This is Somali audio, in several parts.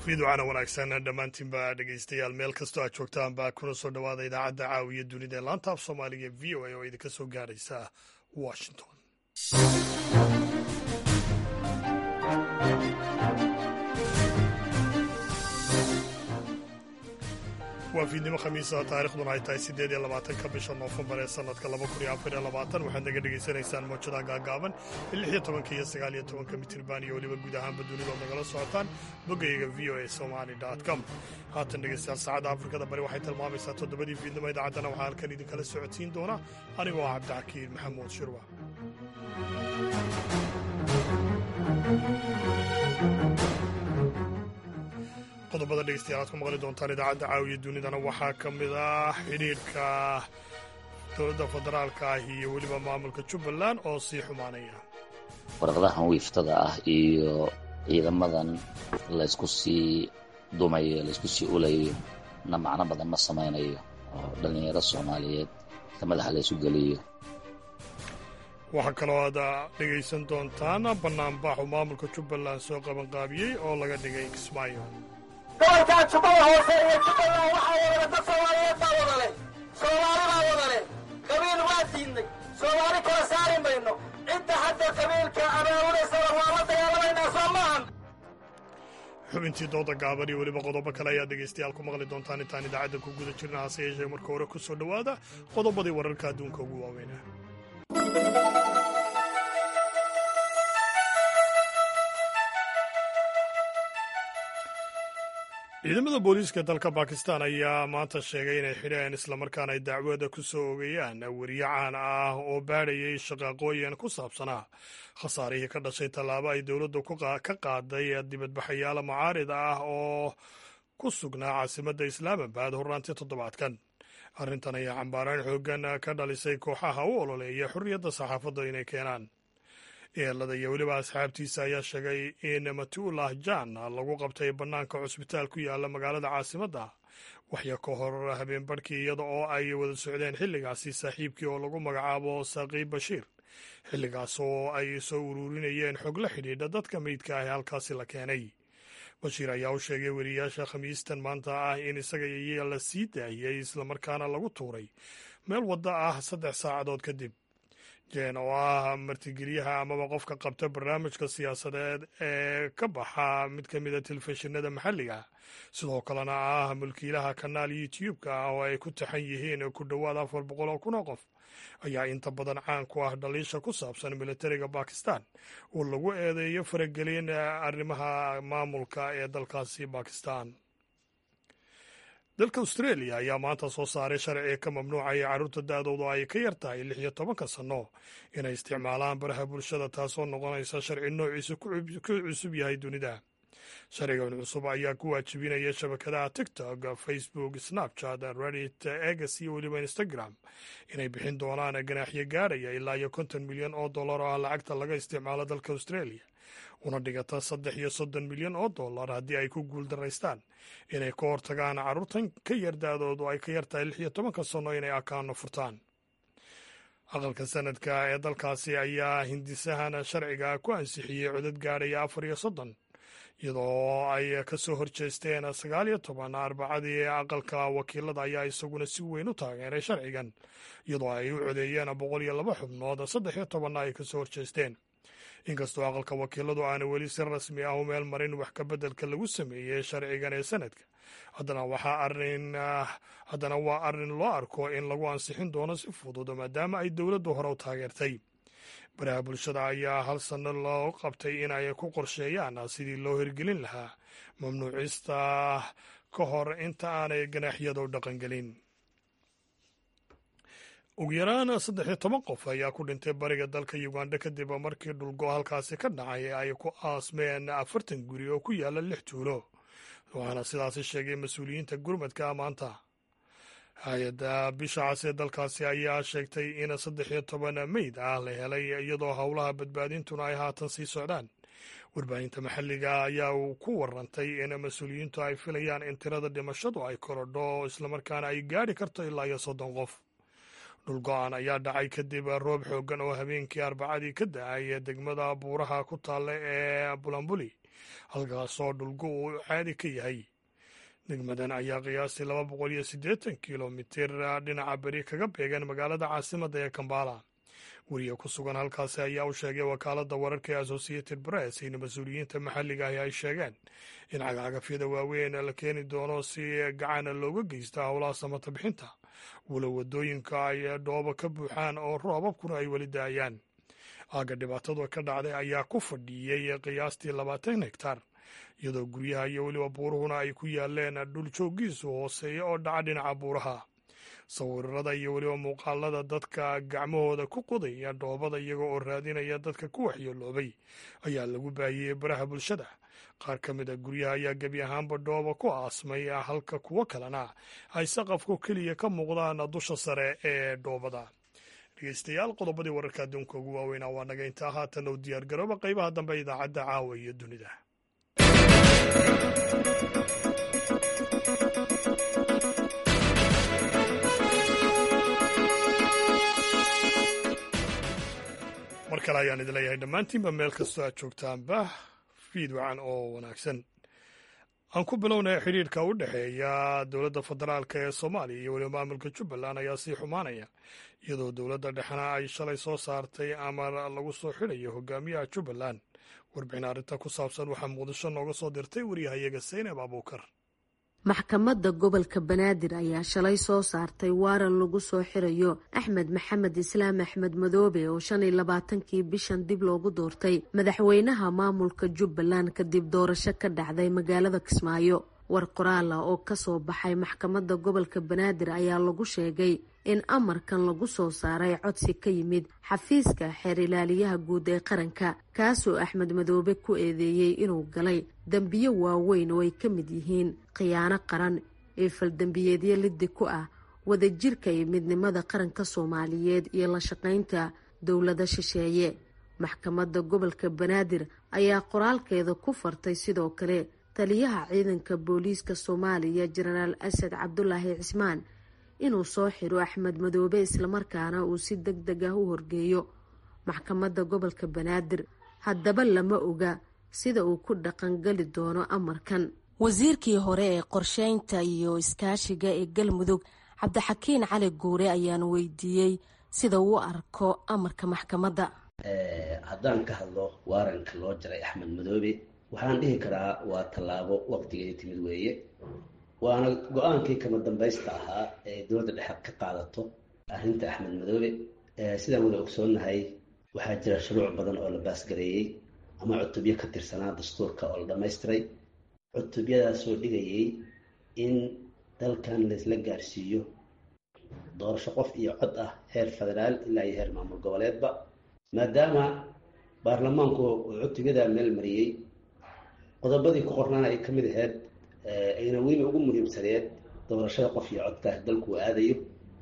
fiidwacana wanaagsan dhammaantiinba dhegaystayaal meel kastoo aad joogtaan baa kuna soo dhowaada idaacadda caawiya dunida ee laanta af soomaaliga v o a oo idinka soo gaaraysa washington waa fiidnimo khamiisa taarikhduna ay tahay siddeed iyo labaatanka bisha noofembar ee sannadka laba kun iyo afar iyo labaatan waxaad naga dhegaysanaysaan mawjadaha gaagaaban ee lix iyo tobanka iyo sagaal iyo tobanka mitirban iyo weliba guud ahaanba dunidood nagala socotaan boggayga v o a somali com haatan dhegaystayaal saacadda afrikada bari waxay tilmaamaysaa toddobadii fiidnimo idaacaddana waxaa halkan idinkala socodsiin doona anigoo ah cabdixakiin maxamuud shirwa qodobada dhegeystayaal aad ku maqli doontaan idaacadda caawiya dunidana waxaa ka mid ah xidhiidhka dowladda federaalka ah iyo weliba maamulka jubbaland oo sii xumaanaya warqadahan wiiftada ah iyo ciidamadan laysku sii dumayo laysku sii ulayo na macno badan ma samaynayo oo dhallinyaro soomaaliyeed ka madaxa laysu geliyo waxaa kaloo aad dhegaysan doontaan bannaanbaxu maamulka jubbaland soo qabanqaabiyey oo laga dhigay kismaayo gobolkan jubbada hoose iyo jubbaland waxaa wadale dad soomaaliyeed baa wadale soomaali baa wadale qabiil waa diidnay soomaali kala saari mayno cidda hadda qabiilka abaabulaysana waa la dagaalamaynaa soo maahan xubintii dooda gaaban iyo weliba qodobo kale ayaad dhegaystayaal ku maqli doontaan intaan idaacadda ku guda jirna hase yeeshee marka hore ku soo dhowaada qodobadii wararka adduunka ugu waaweyna ciidamada booliiska dalka bakistan ayaa maanta sheegay inay xidheen islamarkaana ay dacwada ku soo ogeeyaan weriye caan ah oo baadhayay shaqaaqooyin ku saabsanaa khasaarihii ka dhashay tallaabo ay dowladdu ka qaaday dibadbaxayaala mucaarid ah oo ku sugnaa caasimadda islaamabad horraantii toddobaadkan arrintan ayaa cambaaraan xooggan ka dhalisay kooxaha u ololeeya xorriyadda saxaafadda inay keenaan eelada iyo weliba asxaabtiisa ayaa sheegay in matuulah jan lagu qabtay bannaanka cusbitaal ku yaala magaalada caasimadda waxya ka hor habeen barhkii iyada oo ay wada socdeen xilligaasi saaxiibkii oo lagu magacaabo saqiib bashiir xilligaas oo ay soo ururinayeen xog la xidhiidha dadka meydka ah ee halkaasi la keenay bashiir ayaa u sheegay weriyaasha khamiistan maanta ah in isaga iyo la sii daayey islamarkaana lagu tuuray meel wadda ah saddex saacadood kadib jeen oo ah martigeliyaha amaba qofka qabta barnaamijka siyaasadeed ee ka baxa mid ka mida telefishinada maxalliga sidoo kalena ah mulkiilaha kanaal youtube-ka ah oo ay ku taxan yihiin ku dhowaad afar boqol oo kun oo qof ayaa inta badan caan ku ah dhaliisha ku saabsan militariga bakistan oo lagu eedeeyo faragelin arrimaha maamulka ee dalkaasi bakistan dalka australia ayaa maanta soo saaray sharci ka mamnuucaya carruurta da-doodu ay ka yar tahay lix iyo tobanka sanno inay isticmaalaan baraha bulshada taasoo noqonaysa sharci noociisa ku cusub yahay dunida sharcigan cusub ayaa ku waajibinaya shabakadaha tiktok facebook snapchat reddit egs iyo weliba instagram inay bixin doonaan ganaaxyo gaarhaya ilaa iyo konton milyan oo dollar oo ah lacagta laga isticmaalo dalka australia una dhigata saddex iyo soddon milyan oo dollar haddii ay ku guuldaraystaan inay ka hortagaan carruurtan ka yar da-doodu ay ka yartahay lix iyo tobanka sanno inay akaano furtaan aqalka sanadka ee dalkaasi ayaa hindisahan sharciga ku ansixiyey codad gaadhaya afar iyo soddon iyadoo ay ka soo horjeesteen sagaal iyo toban arbacadii aqalka wakiilada ayaa isaguna si weyn u taageeray sharcigan iyadoo ay u codeeyeen boqol iyo laba xubnood saddex iyo tobanna ay ka soo horjeesteen inkastoo aqalka wakiiladu aana weli si rasmi ah u meel marin wax ka beddelka lagu sameeyey sharcigan ee sanadka haddana waxaa arrin haddana waa arrin loo arko in lagu ansixin doono si fudud maadaama ay dowladdu hore u taageertay baraha bulshada ayaa hal sanno loo qabtay in ay ku qorsheeyaan sidii loo hirgelin lahaa mamnuucista ka hor inta aanay ganaaxyadu dhaqangelin ugu yaraan saddex iyo toban qof ayaa ku dhintay bariga dalka uganda kadib markii dhulgo halkaasi ka dhacay ay ku aasmeen afartan guri oo ku yaala lix tuulo waxaana sidaasi sheegay mas-uuliyiinta gurmadka maanta hay-adda bisha cas ee dalkaasi ayaa sheegtay in saddex iyo toban meyd ah la helay iyadoo howlaha badbaadintuna ay haatan sii socdaan warbaahinta maxalliga ayaa ku warantay in mas-uuliyiintu ay filayaan in tirada dhimashadu ay korodho islamarkaana ay gaadhi karto ilaa iyo soddon qof dhulgo-aan ayaa dhacay kadib roob xooggan oo habeenkii arbacadii ka da-ay degmada buuraha ku taalla ee bulambuli halkaasoo dhulgu uu caadi ka yahay degmadan ayaa qiyaastii laba boqol iyo siddeetan kilomitir dhinaca beri kaga beegan magaalada caasimadda ee kambala weriye ku sugan halkaasi ayaa u sheegay wakaaladda wararka ee associated press in mas-uuliyiinta maxalliga ahi ay sheegeen in cagcagafyada waaweyn la keeni doono si gacana looga geysta howlaha samata bixinta walow waddooyinka ay dhoobo ka buuxaan oo roobabkuna ay weli daayaan aagga dhibaatadu ka dhacday ayaa ku fadhiiyey qiyaastii labaatan hektar iyadoo guryaha iyo weliba buuruhuna ay ku yaaleen dhul jooggiisu hooseeya oo dhaca dhinaca buuraha sawirada iyo weliba muuqaalada dadka gacmahooda ku qodaya dhoobada iyaga oo raadinaya dadka ku waxyeeloobay ayaa lagu baahiyey baraha bulshada qaar ka mid a guryaha ayaa gebi ahaanba dhooba ku aasmay halka kuwo kalena ay saqafku keliya ka muuqdaan dusha sare ee dhoobada dhegeystayaal qodobadii wararka adduunka ugu waaweynaa waa naga intaa haatan u diyaar garooba qaybaha dambe idaacadda caawa iyo dunida mar kale ayaan idin leeyahay dhammaantiinba meel kastoo aad joogtaanba fiid wacan oo wanaagsan aan ku bilownay xidhiirka u dhexeeya dowladda federaalk ee soomaaliya iyo weliba maamulka jubbaland ayaa sii xumaanaya iyadoo dowladda dhexna ay shalay soo saartay amar lagu soo xidhayo hogaamiyaha jubbaland warbixin arrinta ku saabsan waxaa muqdisho nooga soo dirtay waryahayaga saynab abuukar maxkamadda gobolka banaadir ayaa shalay soo saartay waaran lagu soo xirayo axmed maxamed islaam axmed madoobe oo shan iyo labaatankii bishan dib loogu doortay madaxweynaha maamulka jubbaland kadib doorasho ka dhacday magaalada kismaayo war qoraal ah oo kasoo baxay maxkamadda gobolka banaadir ayaa lagu sheegay in amarkan lagu soo saaray codsi ka yimid xafiiska xeer ilaaliyaha guud ee qaranka kaasoo axmed madoobe ku eedeeyey inuu galay dembiyo waaweyn oo ay ka mid yihiin khiyaano qaran ee faldembiyeedyo liddi ku ah wadajirka iyo midnimada qaranka soomaaliyeed iyo la shaqaynta dowlada shisheeye maxkamadda gobolka banaadir ayaa qoraalkeeda ku fartay sidoo kale taliyaha ciidanka booliiska soomaaliya jenaraal asad cabdulaahi cismaan inuu soo xiro axmed madoobe islamarkaana uu si deg deg ah u horgeeyo maxkamadda gobolka banaadir haddaba lama oga sida uu ku dhaqangali doono amarkan wasiirkii hore ee qorsheynta iyo iskaashiga ee galmudug cabdixakiin cali guure ayaan weydiiyey sida uu arko amarka maxkamadda haddaan ka hadlo waaranka loo jaray axmed madoobe waxaan dhihi karaa waa tallaabo waqtigeeda timid weeye waana go-aankii kama dambaysta ahaa ee dowladda dhexe ka qaadato arrinta axmed madoobe sidaan wada ogsoonnahay waxaa jira shuruuc badan oo la baasgareeyey ama cutubyo ka tirsanaa dastuurka oo la dhammaystiray cutubyadaasoo dhigayay in dalkan laysla gaarsiiyo doorasho qof iyo cod ah heer federaal ilaa iyo heer maamul goboleedba maadaama baarlamaanku uu cutubyadaa meel mariyey qodobadii ku qornaana ay ka mid ahayd ayna weliba ugu muhiimsaneed doorashada qof iyo codkaas dalku uu aadayo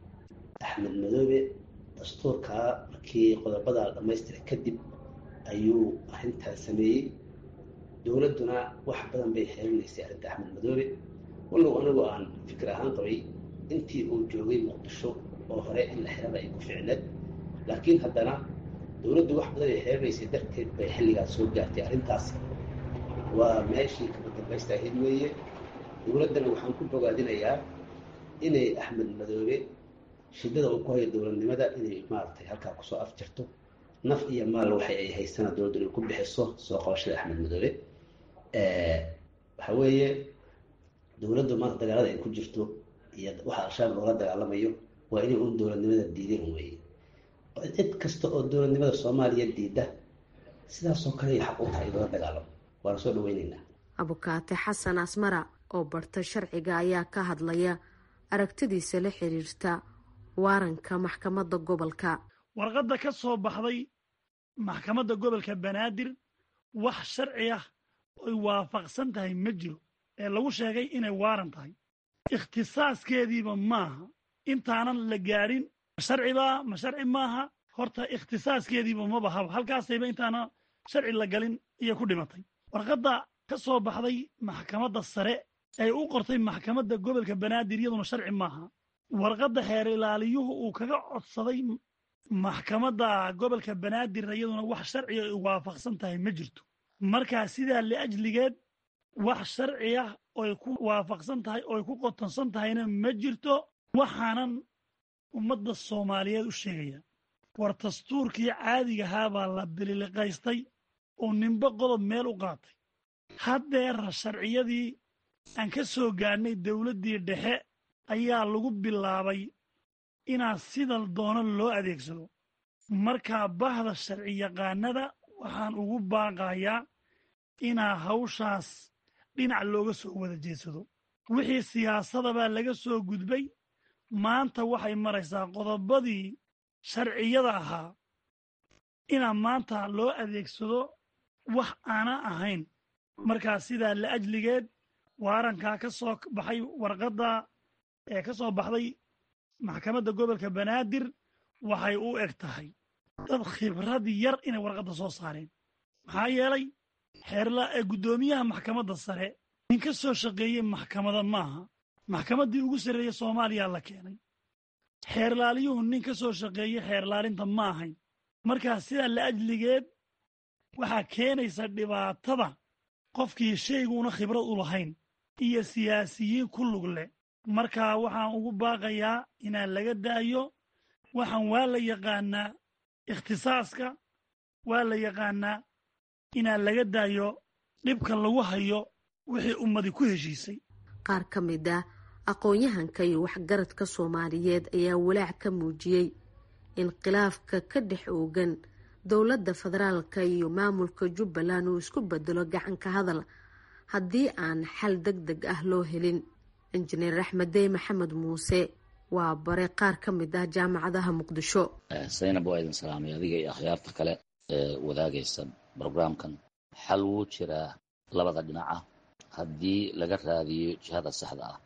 axmed madoobe dastuurkaa markii qodobadaa dhammaystira kadib ayuu arrintaas sameeyey dowladduna wax badan bay xeelinaysay arrinta axmed madoobe wallow anigu aan fikir ahaan qabay intii uu joogay muqdisho oo hore in la xirada ay ku ficneed laakiin haddana dowladdu wax badan ay xeelinaysay darteed bay xilligaas soo gaartay arrintaas waa meeshii kama dambaysta ahayd weeye dowladdana waxaan ku bogaadinayaa inay axmed madoobe shidada uu ku hayo dowladnimada inay maaragtay halkaa kusoo afjirto naf iyo maal waxay ay haysana dowladdu inay ku bixiso soo qabashada axmed madoobe waxa weeye dowladdu maanta dagaalada ay ku jirto iyo waxa al-shabaab loola dagaalamayo waa inay un dowladnimada diideen weeye cid kasta oo dowladnimada soomaaliya diida sidaasoo kale ay xaq u tahay loola dagaalamo waana soo dhaweyneynaa abukaate xasan asmara oo barta sharciga ayaa ka hadlaya aragtidiisa la xiriirta waaranka maxkamadda gobolka warqadda ka soo baxday maxkamadda gobolka banaadir wax sharci ah oy waafaqsan tahay ma jiro ee lagu sheegay inay waaran tahay ikhtisaaskeediiba maaha intaanan la gaadhin sharcibaa ma sharci maaha horta ikhtisaaskeediiba ma bahaba halkaasayba intaana sharci la galin iyo ku dhimatay warqadda ka soo baxday maxkamadda sare ay u qortay maxkamadda gobolka banaadir iyaduna sharci maaha warqadda xeer ilaaliyuhu uu kaga codsaday maxkamadda gobolka banaadirna iyaduna wax sharciga ay waafaqsan tahay ma jirto markaa sidaa liajligeed wax sharci ah oy ku waafaqsan tahay ooy ku qotonsan tahayna ma jirto waxaanan ummadda soomaaliyeed u sheegaya war dastuurkii caadigahaa baa la bililiqaystay oo ninba qodob meel u qaatay haddeera sharciyadii aan ka soo gaadhnay dawladdii dhexe ayaa lagu bilaabay inaa sida doono loo adeegsado markaa bahda sharci yaqaanada waxaan ugu baaqayaa inaa hawshaas dhinac looga soo wada jeedsado wixii siyaasadabaa laga soo gudbay maanta waxay maraysaa qodobadii sharciyada ahaa inaa maanta loo adeegsado wax aana ahayn markaa sidaa laajligeed waarankaa ka soo baxay warqadda ee ka soo baxday maxkamadda gobolka banaadir waxay u eg tahay dad khibrad yar inay warqadda soo saareen maxaa yeelay xeerla ee guddoomiyaha maxkamadda sare nin ka soo shaqeeyey maxkamada maaha maxkamaddii ugu sarreeyey soomaaliya la keenay xeerlaaliyuhu nin ka soo shaqeeyey xeerlaalinta ma ahayn markaa sidaa laajligeed waxaa keenaysa dhibaatada qofkii shayguuna khibrad u lahayn iyo siyaasiyiin ku lug leh markaa waxaan ugu baaqayaa inaan laga daayo waxaan waa la yaqaanaa ikhtisaaska waa la yaqaanaa inaan laga daayo dhibka lagu hayo wixii ummadi ku heshiisay qaar ka mid ah aqoon-yahanka iyo waxgaradka soomaaliyeed ayaa walaac ka muujiyey in khilaafka ka dhex oogan dowladda federaalka iyo maamulka jubbaland uu isku bedelo gacanka hadal haddii aan xal deg deg ah loo helin injineer axmeddey maxamed muuse waa bare qaar ka mid ah jaamacadaha muqdisho saynab waa idin salaamay adiga iyo akhyaarta kale ee wadaagaysa brograamkan xal wuu jiraa labada dhinaca haddii laga raadiyo jihada saxda ah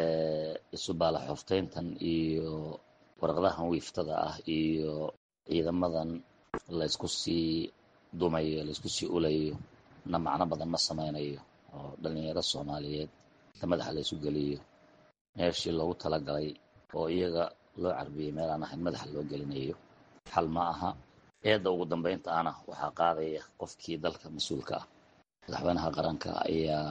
isu baalaxofteyntan iyo warqadahan wiiftada ah iyo ciidamadan laysku sii dumayo laysku sii ulayo na macno badan ma samaynayo oo dhallinyaro soomaaliyeed ta madaxa laysu geliyo meeshii loogu talagalay oo iyaga loo carbiyey meel aan ahayn madaxa loo gelinayo xal ma aha eedda ugu dambaynta ana waxaa qaadaya qofkii dalka mas-uulka ah madaxweynaha qaranka ayaa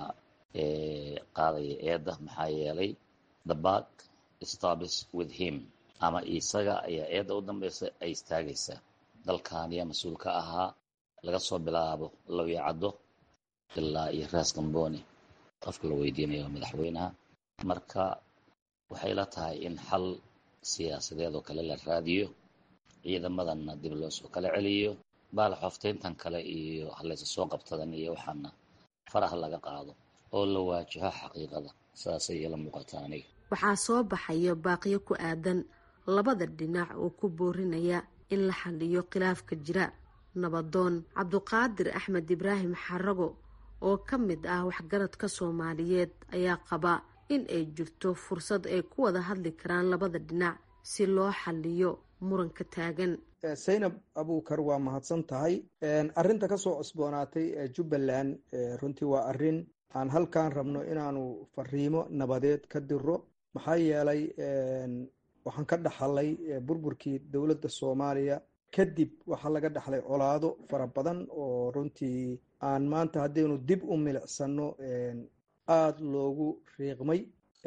qaadaya eedda maxaa yeelay the back stabis with him ama isaga ayaa eedda u dambaysa ay istaagaysaa dalkaaniya mas-uul ka ahaa laga soo bilaabo lawyacaddo ilaa iyo raas gamboni qofka la weydiinayo madaxweynaha marka waxay la tahay in xal siyaasadeed oo kale la raadiyo ciidamadanna dib loo soo kala celiyo baalaxofteyntan kale iyo halaysa soo qabtadan iyo waxaana faraha laga qaado oo la waajaho xaqiiqada saasay ila muuqataa aniga waxaa soo baxaya baaqyo ku aadan labada dhinac oo ku boorinaya in la xaliyo khilaafka jira nabadoon cabduqaadir axmed ibraahim xarago oo ka mid ah waxgaradka soomaaliyeed ayaa qaba in ay jirto fursad ay ku wada hadli karaan labada dhinac si loo xaliyo muranka taagan saynab abuukar waa mahadsan tahay arrinta ka soo cusboonaatay ee jubbaland runtii waa arrin aan halkaan rabno inaanu fariimo nabadeed ka diro maxaa yeelay waxaan ka dhaxalay burburkii dowladda soomaaliya kadib waxaa laga dhaxlay colaado fara badan oo runtii aan maanta haddaynu dib u milicsano aada loogu riiqmay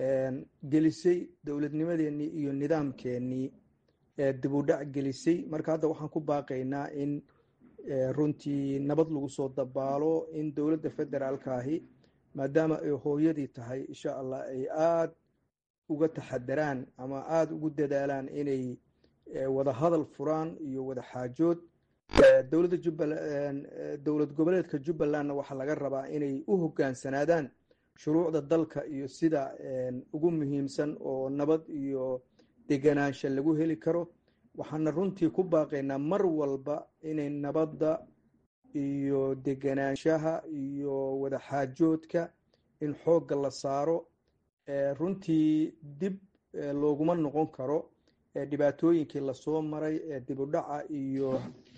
gelisay dowladnimadeenii iyo nidaamkeenii dibudhac gelisay marka hadda waxaan ku baaqaynaa in runtii nabad lagu soo dabaalo in dowladda federaalka ahi maadaama ay hooyadii tahay insha allah ay aada uga taxadaraan ama aada ugu dadaalaan inay wada hadal furaan iyo wada xaajood dowladda jubbaland dowlad goboleedka jubbalandna waxaa laga rabaa inay u hogaansanaadaan shuruucda dalka iyo sida ugu muhiimsan oo nabad iyo deganaansha lagu heli karo waxaana runtii ku baaqaynaa mar walba inay nabadda iyo deganaanshaha iyo wada xaajoodka in xoogga la saaro runtii dib looguma noqon karo dhibaatooyinkii lasoo maray ee dibudhaca iyo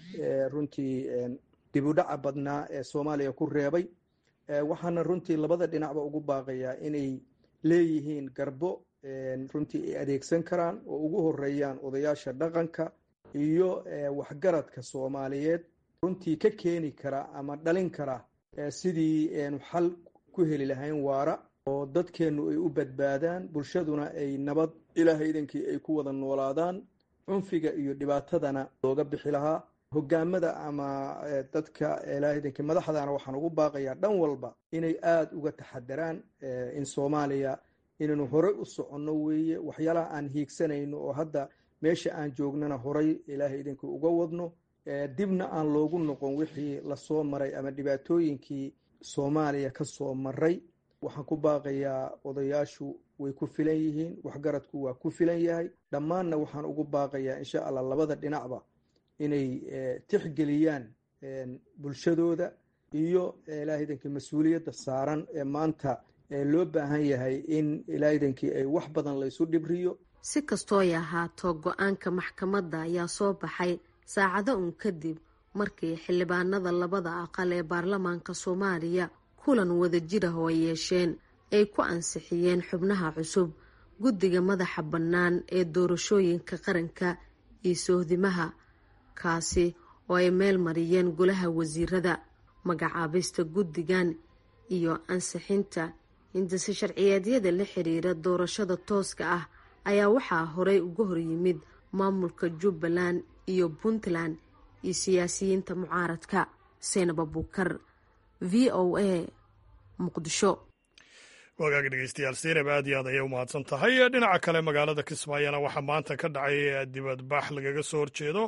runtii dibudhaca badnaa ee soomaaliya ku reebay waxaana runtii labada dhinacba ugu baaqayaa inay leeyihiin garbo runtii ay adeegsan karaan oo ugu horeeyaan odayaasha dhaqanka iyo waxgaradka soomaaliyeed runtii ka keeni kara ama dhalin kara sidii xal ku heli lahayn waara oo dadkeennu ay u badbaadaan bulshaduna ay nabad ilaahay idankii ay ku wada noolaadaan cunfiga iyo dhibaatadana looga bixi lahaa hogaamada ama dadka ilaahay idankii madaxdana waxaan ugu baaqayaa dhan walba inay aada uga taxadaraan in soomaaliya inaynu horey u soconno weeye waxyaalaha aan hiigsanayno oo hadda meesha aan joognana horay ilaahay idankii uga wadno dibna aan loogu noqon wixii lasoo maray ama dhibaatooyinkii soomaaliya ka soo maray waxaan ku baaqayaa odayaashu way ku filan yihiin waxgaradku waa ku filan yahay dhammaanna waxaan ugu baaqayaa insha allah labada dhinacba inay tixgeliyaan bulshadooda iyo ilaahaydankii mas-uuliyadda saaran ee maanta loo baahan yahay in ilaahaydankii ay wax badan laysu dhibriyo si kastooy ahaato go-aanka maxkamadda ayaa soo baxay saacado uun kadib markii xildhibaanada labada aqal ee baarlamaanka soomaaliya kulan wadajir ah oo ay yeesheen ay ku ansixiyeen xubnaha cusub guddiga madaxa bannaan ee doorashooyinka qaranka iyo sohdimaha kaasi oo ay meel mariyeen golaha wasiirada magacaabista guddigan iyo ansixinta hindise sharciyeedyada la xiriira doorashada tooska ah ayaa waxaa horey uga horyimid maamulka jubbaland iyo puntland iyo siyaasiyiinta mucaaradka seenab abuukar v o a muqdisho wagaag dhegeystayaal seenab aad iyo aad ayay u mahadsan tahay dhinaca kale magaalada kismaayona waxaa maanta ka dhacay dibadbax lagaga soo horjeedo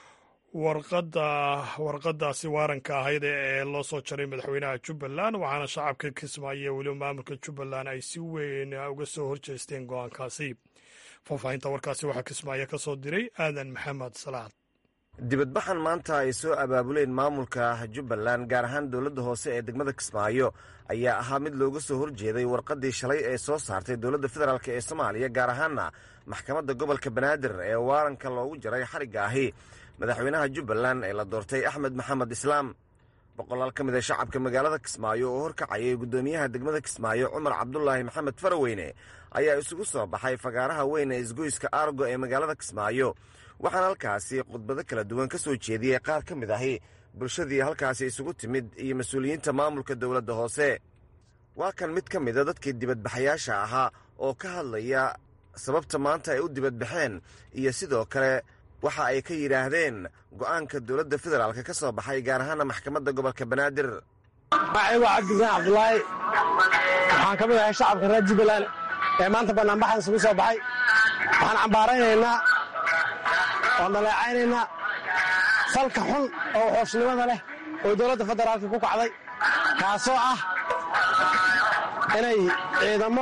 warqadda warqadaasi waaranka ahayd ee loo soo jaray madaxweynaha jubbaland waxaana shacabka kismaayo weliba maamulka jubbaland ay si weyn uga soo horjeesteen go-aankaasi faahfaahinta warkaasi waxaa kismaayo ka soo diray aadan maxamed salaad dibadbaxan maanta ay soo abaabuleen maamulka jubbaland gaar ahaan dowladda hoose ee degmada kismaayo ayaa ahaa mid looga soo horjeeday warqaddii shalay ee soo saartay dowladda federaalk ee soomaaliya gaar ahaana maxkamadda gobolka banaadir ee waaranka loogu jaray xarigga ahi madaxweynaha jubbaland ee la doortay axmed maxamed islaam boqolaal ka mid a shacabka magaalada kismaayo oo horkacayay guddoomiyaha degmada kismaayo cumar cabdulaahi maxamed faraweyne ayaa isugu soo baxay fagaaraha weyn ee isgoyska aargo ee magaalada kismaayo waxaana halkaasi khudbado kala duwan ka soo jeediyey qaar ka mid ahi bulshadii halkaasi isugu timid iyo mas-uuliyiinta maamulka dowladda hoose waa kan mid ka mida dadkii dibadbaxayaasha ahaa oo ka hadlaya sababta maanta ay u dibadbaxeen iyo sidoo kale waxa ay ka yidhaahdeen go'aanka dowladda federaalk ka soo baxay gaar ahaana maxkamadda gobolka banaadir magacaygu cabdisaaan cabdulaahi waxaan ka mid ahay shacabka reer jubbaland ee maanta banaanbaxan isugu soo baxay waxaan cambaaraynaynaa oo dhaleecaynaynaa falka xun oo xooshnimada leh oo dowladda federaalka ku kacday kaasoo ah inay ciidamo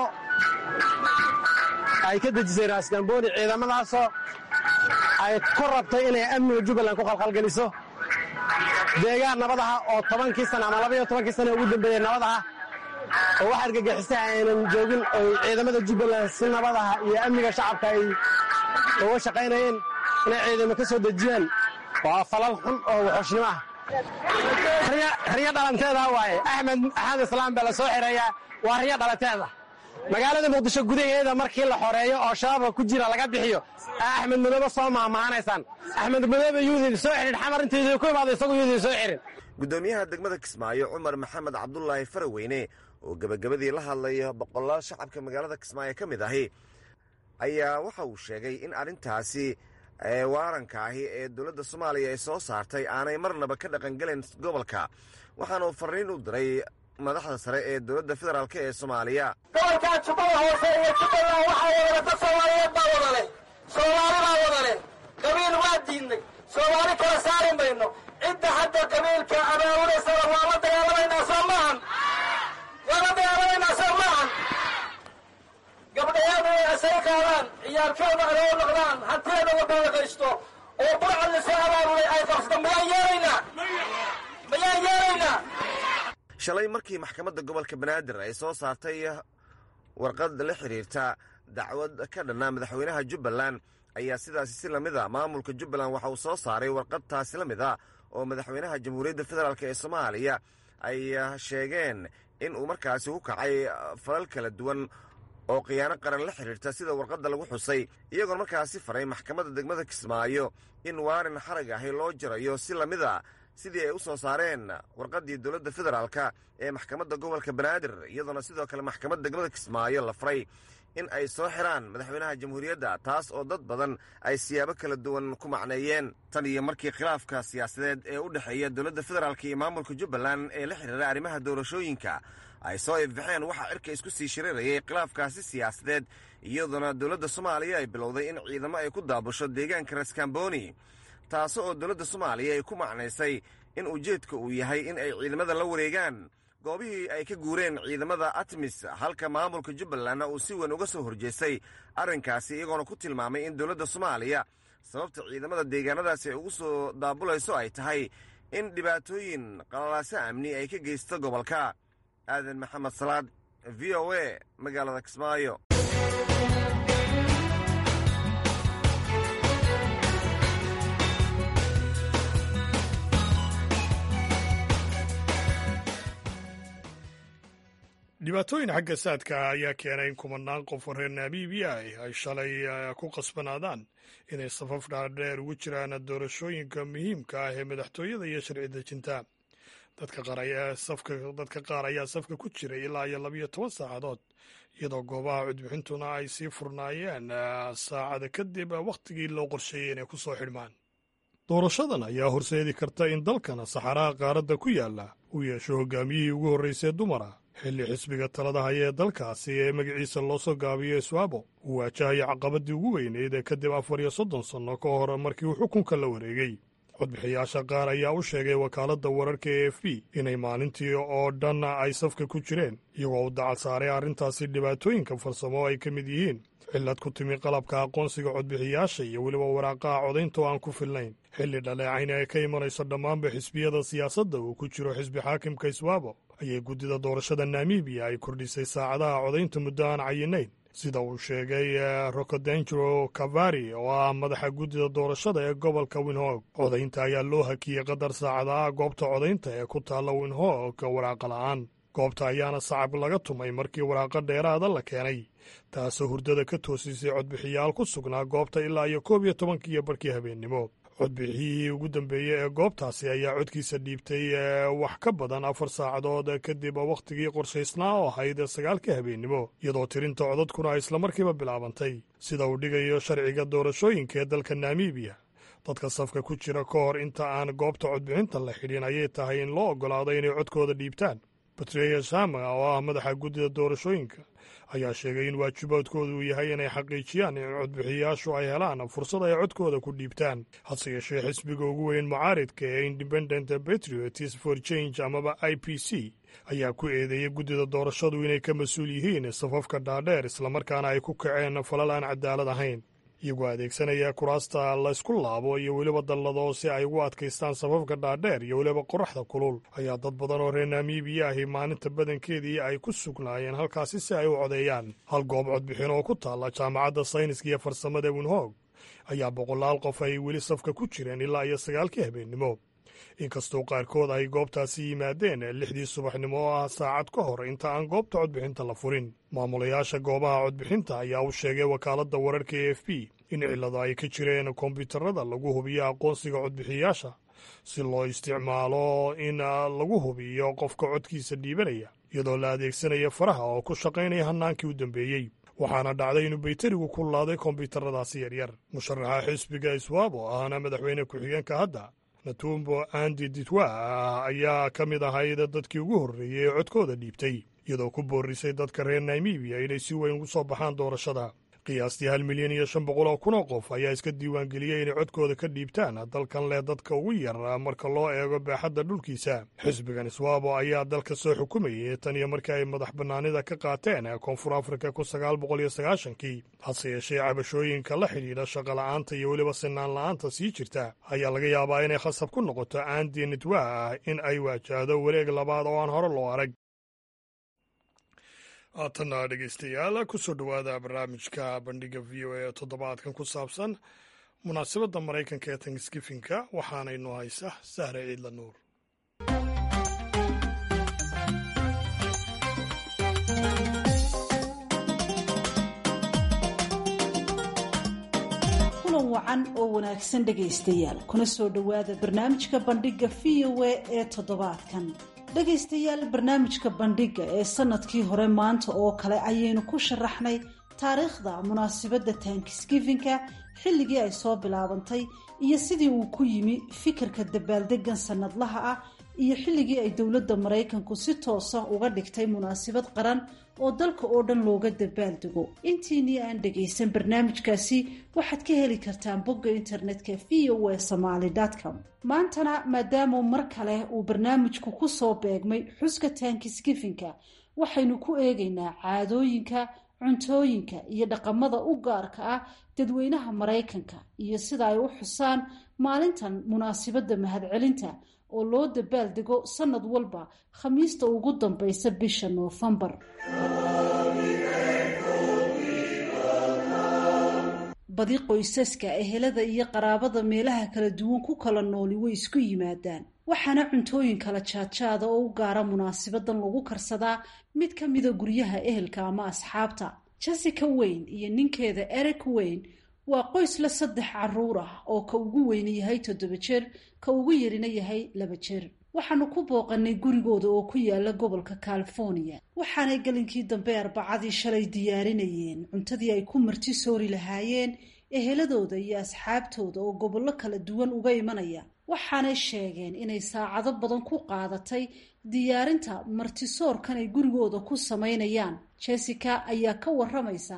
ay ka dejisay raaskambooni ciidamadaasoo ay ku rabtay inay amniga jubbaland ku khalkhalgeliso deegaan nabadaha oo tobankii sana ama labaiyo tobankii sana ugu dambeeyey nabadaha oo wax argagixisaha aynan joogin oo ciidamada jubbaland si nabadaha iyo amniga shacabka ay uga shaqaynayeen inay ciidamo ka soo dejiyaan waa falal xun oo waxooshnimo ah riyo dhalanteeda waaye axmed axmed islaam baa la soo xereeyaa waa riyo dhalanteeda magaalada muqdisho gudaheeda markii la xoreeyo oo shabaabka ku jira laga bixiyo axmed madoobe soo maahmaahanaysaan axmed madoobe yuudin soo xidhin xamar intaydii ku imaado isagu yuudin soo xirin guddoomiyaha degmada kismaayo cumar maxamed cabdulaahi faraweyne oo gebagabadii la hadlaya boqolaal shacabka magaalada kismaayo ka mid ahi ayaa waxa uu sheegay in arrintaasi waaranka ahi ee dowladda soomaaliya ay soo saartay aanay marnaba ka dhaqangelayn gobolka waxaana uu farriin u diray madaxda sare ee dowladda federaalk ee soomaaliya gobolkaa jubbada hoose iyo jubbaland waxaa wadale dad soomaaliyeed baa wada leh soomaali baa wada leh qabiil waa diidnay soomaali kala saari mayno cidda hadda qabiilka abaabunaysana waa la dagaalamaynaa soo maahan waa la dagaalamaynaa soo maahan gabdhayaadu ay asay qaadaan ciyaalkooda aloo noqdaan hantiyeeda wadawaqaysto oo burcad lasoo abaabulay ay qabsata mayaan yeelaynaa mayaan yeelaynaa shalay markii maxkamadda gobolka banaadir ay soo saartay warqad la xidhiirta dacwad ka dhanna madaxweynaha jubbaland ayaa sidaasi si lamid a maamulka jubbaland waxa uu soo saaray warqad taasi la mid a oo madaxweynaha jamhuuriyadda federaalk ee soomaaliya ay sheegeen in uu markaasi ku kacay falal kala duwan oo khiyaano qaran la xidhiirta sida warqadda lagu xusay iyagoon markaasi faray maxkamadda degmada kismaayo in waarin xarag ahi loo jarayo si lamid a sidii ay u soo saareen warqaddii dowladda federaalka ee maxkamadda gobolka banaadir iyadoona sidoo kale maxkamadda degmada kismaayo la faray in ay soo xiraan madaxweynaha jamhuuriyadda taas oo dad badan ay siyaabo kala duwan ku macneeyeen tan iyo markii khilaafka siyaasadeed ee u dhexeeya dowladda federaalk iyo maamulka jubbaland ee la xidhiira arrimaha doorashooyinka ay soo ifbaxeen waxaa cirka isku sii shiriirayay khilaafkaasi siyaasadeed iyadoona dowladda soomaaliya ay bilowday in ciidamo ay ku daabusho deegaanka raskamboni taas oo dowladda soomaaliya ay ku macnaysay in ujeedka uu yahay in ay ciidamada la wareegaan goobihii ay ka guureen ciidamada atmis halka maamulka jubbalandna uu si weyn uga soo horjeestay arrinkaasi iyagoona ku tilmaamay in dowladda soomaaliya sababta ciidamada deegaanadaasi ay ugu soo daabulayso ay tahay in dhibaatooyin qalalaaso amni ay ka geysto gobolka aadan maxamed salaad v o a magaalada kismaayo dhibaatooyin xagga saadka ayaa keenay in kumanaan qof oo reer namibiya ay shalay ku qasbanaadaan inay safaf dhaadheer ugu jiraan doorashooyinka muhiimka ah ee madaxtooyada iyo sharci dejinta dadka qaar ayaa safka ku jiray ilaa iyo labiyo toban saacadood iyadoo goobaha codbixintuna ay sii furnaayeen saacada kadib wakhtigii loo qorsheeyey inay ku soo xidhmaan doorashadan ayaa horseedi karta in dalkan saxaraha qaaradda ku yaalla uu yeesho hogaamiyihii ugu horraysay dumara xilli xisbiga talada haya ee dalkaasi ee magaciisa loo soo gaabiyo iswaabo uu waajahaya caqabadii ugu weyneyd ee kadib afar iyo soddon sanno ka hor markii uu xukunka la wareegay codbixiyaasha qaar ayaa u sheegay wakaaladda wararka e f b inay maalintii oo dhan ay safka ku jireen iyagoo u dacal saaray arrintaasi dhibaatooyinka farsamo ay ka mid yihiin cillad ku timi qalabka aqoonsiga codbixiyaasha iyo weliba waraaqaha codaynta oo aan ku filnayn xilli dhaleecayn ay ka imanayso dhammaanba xisbiyada siyaasadda uu ku jiro xisbi xaakimka iswaabo ayay guddida doorashada namibiya ay kordhisay saacadaha codaynta muddo aan cayinayn sida uu sheegay rocodengero kavari oo ah madaxa guddida doorashada ee gobolka winhog codaynta ayaa loo hakiyey qadar saacadaha goobta codaynta ee ku taalla winhog waraaqa la'aan goobta ayaana sacab laga tumay markii waraaqo dheeraada la keenay taasoo hurdada ka toosisay codbixiyaal ku sugnaa goobta ilaa iyo koob iyo tobankiiyo barkii habeennimo codbixiyihii ugu dambeeyey ee goobtaasi ayaa codkiisa dhiibtay wax ka badan afar saacadood kadib wakhtigii qorshaysnaa oo ahayd sagaalka habeennimo iyadoo tirinta codadkuna ay islamarkiiba bilaabantay sida uu dhigayo sharciga doorashooyinka ee dalka namibiya dadka safka ku jira ka hor inta aan goobta codbixinta la xidhin ayay tahay in loo oggolaado inay codkooda dhiibtaan batreya shama oo ah madaxa guddida doorashooyinka ayaa sheegay in waajibaadkooda uu yahay inay xaqiijiyaan in codbixiyaashu ay helaan fursad ay codkooda ku dhiibtaan hase yeeshee xisbiga ugu weyn mucaaridka ee independent patriots for change amaba i p c ayaa ku eedeeyey guddida doorashadu inay ka mas-uul yihiin safafka dhaadheer islamarkaana ay ku kaceen falal aan cadaalad ahayn iyagoo adeegsanaya kuraasta laysku laabo iyo weliba dallado si ay ugu adkaystaan safafka dhaadheer iyo weliba qoraxda kulul ayaa dad badan oo reer namibiya ahi maalinta badankeedii ay ku sugnaayeen halkaasi si ay u codeeyaan hal goob codbixin oo ku taalla jaamacadda sayniska iyo farsamada winhog ayaa boqolaal qof ay weli safka ku jireen ilaa iyo sagaalkii habeennimo inkastoo qaarkood ay goobtaasi yimaadeen lixdii subaxnimo oo ah saacad ka hor inta aan goobta codbixinta la furin maamulayaasha goobaha codbixinta ayaa u sheegay wakaaladda wararka e f b in cillado ay ka jireen kombyuutarada lagu hubiyo aqoonsiga codbixiyaasha si loo isticmaalo in lagu hubiyo qofka codkiisa dhiibanaya iyadoo la adeegsanaya faraha oo ku shaqaynaya hannaankii u dambeeyey waxaana dhacday inuu bayterigu ku laaday kombyuutaradaasi yaryar musharaxa xisbiga iswaabo ahna madaxweyne ku-xigeenka hadda natumbo andi ditwa ayaa ka mid ahayd dadkii ugu horreeyey ee codkooda dhiibtay iyadoo ku boorisay dadka reer namibiya inay si weyn ugu soo baxaan doorashada qiyaastii hal milyan iyo shan boqol oo kun oo qof ayaa iska diiwaangeliyey inay codkooda ka dhiibtaan dalkan leh dadka ugu yar marka loo eego baaxadda dhulkiisa xisbigan iswaabo ayaa dalka soo xukumayay tan iyo markii ay madax bannaanida ka qaateen koonfur afrika kun sagaal boqol iyo sagaashankii hase yeeshee cabashooyinka la xidhiidha shaqola'aanta iyo weliba sinaan la'aanta sii jirta ayaa laga yaabaa inay khasab ku noqoto aandi nitwa ah in ay waajahdo wareeg labaad oo aan hore loo arag haatanna dhegeystayaal kusoo dhowaada barnaamijka bandhiga v o a toddobaadkan ku saabsan munaasabadda maraykanka ee tanksgifinka waxaanaynu haysa sahre ciidla nuur wacan oo wanaagsan dhegaystayaal kuna soo dhowaada barnaamijka bandhigga v o a ee toddobaadkan dhegaystayaal barnaamijka bandhigga ee sanadkii hore maanta oo kale ayaynu ku sharaxnay taariikhda munaasabadda tankisgifinka xilligii ay soo bilaabantay iyo sidii uu ku yimi fikirka dabaaldegan sanadlaha ah iyo xilligii ay dowladda maraykanku si toosa uga dhigtay munaasabad qaran oo dalka oo dhan looga dabaaldego intiinii aan dhagaysan barnaamijkaasi waxaad ka heli kartaan bogga internetka v o a somaly com maantana maadaama mar kale uu barnaamijku ku soo beegmay xuska tankisgifinka waxaynu ku eegaynaa caadooyinka cuntooyinka iyo dhaqamada u gaarka ah dadweynaha maraykanka iyo sida ay u xusaan maalintan munaasabadda mahadcelinta oo loo dabaaldego sanad walba khamiista ugu dambaysa bisha noofembar badi qoysaska ehelada iyo qaraabada meelaha kala duwan ku kala nooli way isku yimaadaan waxaana cuntooyin kala jaadjaada oo u gaara munaasabadan lagu karsadaa mid ka mida guryaha ehelka ama asxaabta jessica wayne iyo ninkeeda eric wayne waa qoys la saddex caruur ah oo ka ugu weyni yahay toddoba jeer ka ugu yarina yahay laba jeer waxaanu ku booqanay gurigooda oo ku yaala gobolka california waxaanay gelinkii dambe arbacadii shalay diyaarinayeen cuntadii ay ku marti soori lahaayeen eheladooda iyo asxaabtooda oo gobollo kala duwan uga imanaya waxaanay sheegeen inay saacado badan ku qaadatay diyaarinta martisoorkan ay gurigooda ku samaynayaan jessica ayaa ka waramaysa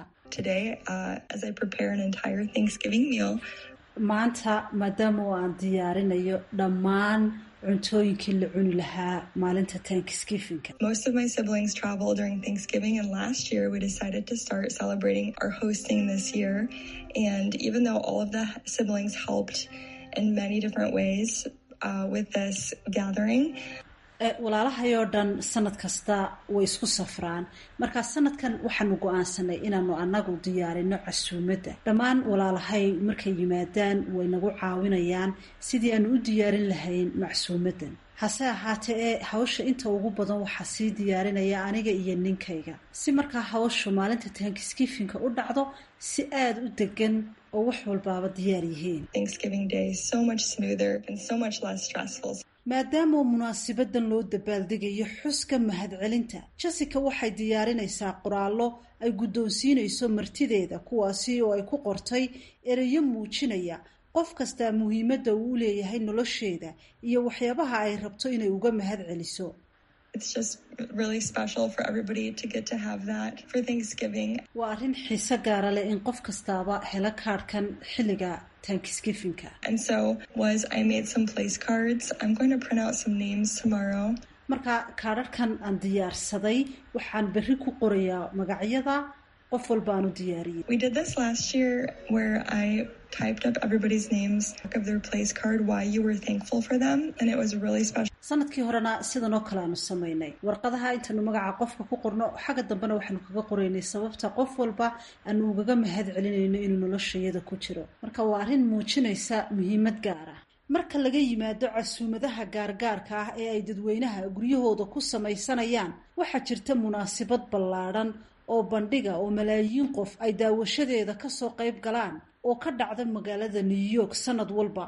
maanta maadaama oo aan diyaarinayo dhammaan cuntooyinkii la cuni lahaa maalinta tankisgifinka Most of my siblings travel during Thanksgiving, and last year we decided to start celebrating our hosting this year. And even though all of the siblings helped in many different ways uh, with this gathering, walaalahayoo dhan sanad kasta way isku safraan markaa sanadkan waxaanu go-aansanay inaanu anagu diyaarino casuumadda dhammaan walaalahay markay yimaadaan way nagu caawinayaan sidii aanu u diyaarin lahayn macsuumaddan hase ahaatee ee hawsha inta ugu badan waxaa sii diyaarinaya aniga iyo ninkayga si markaa hawshu maalinta tankisgifinka u dhacdo si aada u degan oo wax walbaaba diyaar yihiin Thanksgiving Day is so much smoother and so much less stressful. maadaama munaasabadan loo dabaaldegayo xuska mahadcelinta jessica waxay diyaarinaysaa qoraallo ay guddoonsiinayso martideeda kuwaasi oo ay ku qortay ereyo muujinaya qof kastaa muhiimadda uu u leeyahay nolosheeda iyo waxyaabaha ay rabto inay uga mahad celiso It's just really special for everybody to get to have that for Thanksgiving. waa arrin xiise gaara leh in qof kastaaba helo kaadhkan xilliga tankisgifinka And so was I made some place cards. I'm going to print out some names tomorrow. marka kaadharhkan aan diyaarsaday waxaan berri ku qorayaa magacyada qof walba aan u diyaariyey We did this last year where I typed up everybody's names of their place card, why you were thankful for them, and it was really special. sanadkii horena sidan oo kale aanu samaynay warqadaha intaanu magaca qofka ku qorno xagga dambena waxaanu kaga qoraynay sababta qof walba aanu ugaga mahad celinayno inuu noloshayada ku jiro marka waa arrin muujinaysa muhiimad gaar ah marka laga yimaado casuumadaha gaargaarka ah ee ay dadweynaha guryahooda ku samaysanayaan waxaa jirta munaasabad ballaadhan oo bandhiga oo malaayiin qof ay daawashadeeda kasoo qayb galaan oo ka dhacda magaalada new york sanad walba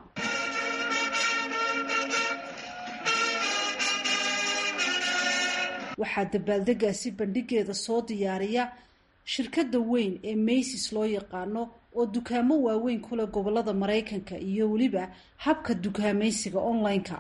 waxaa dabaaldegaasi bandhigeeda soo diyaariya shirkadda weyn ee maysis loo yaqaano oo dukaamo waaweyn kule gobolada maraykanka iyo weliba habka dukaamaysiga online-ka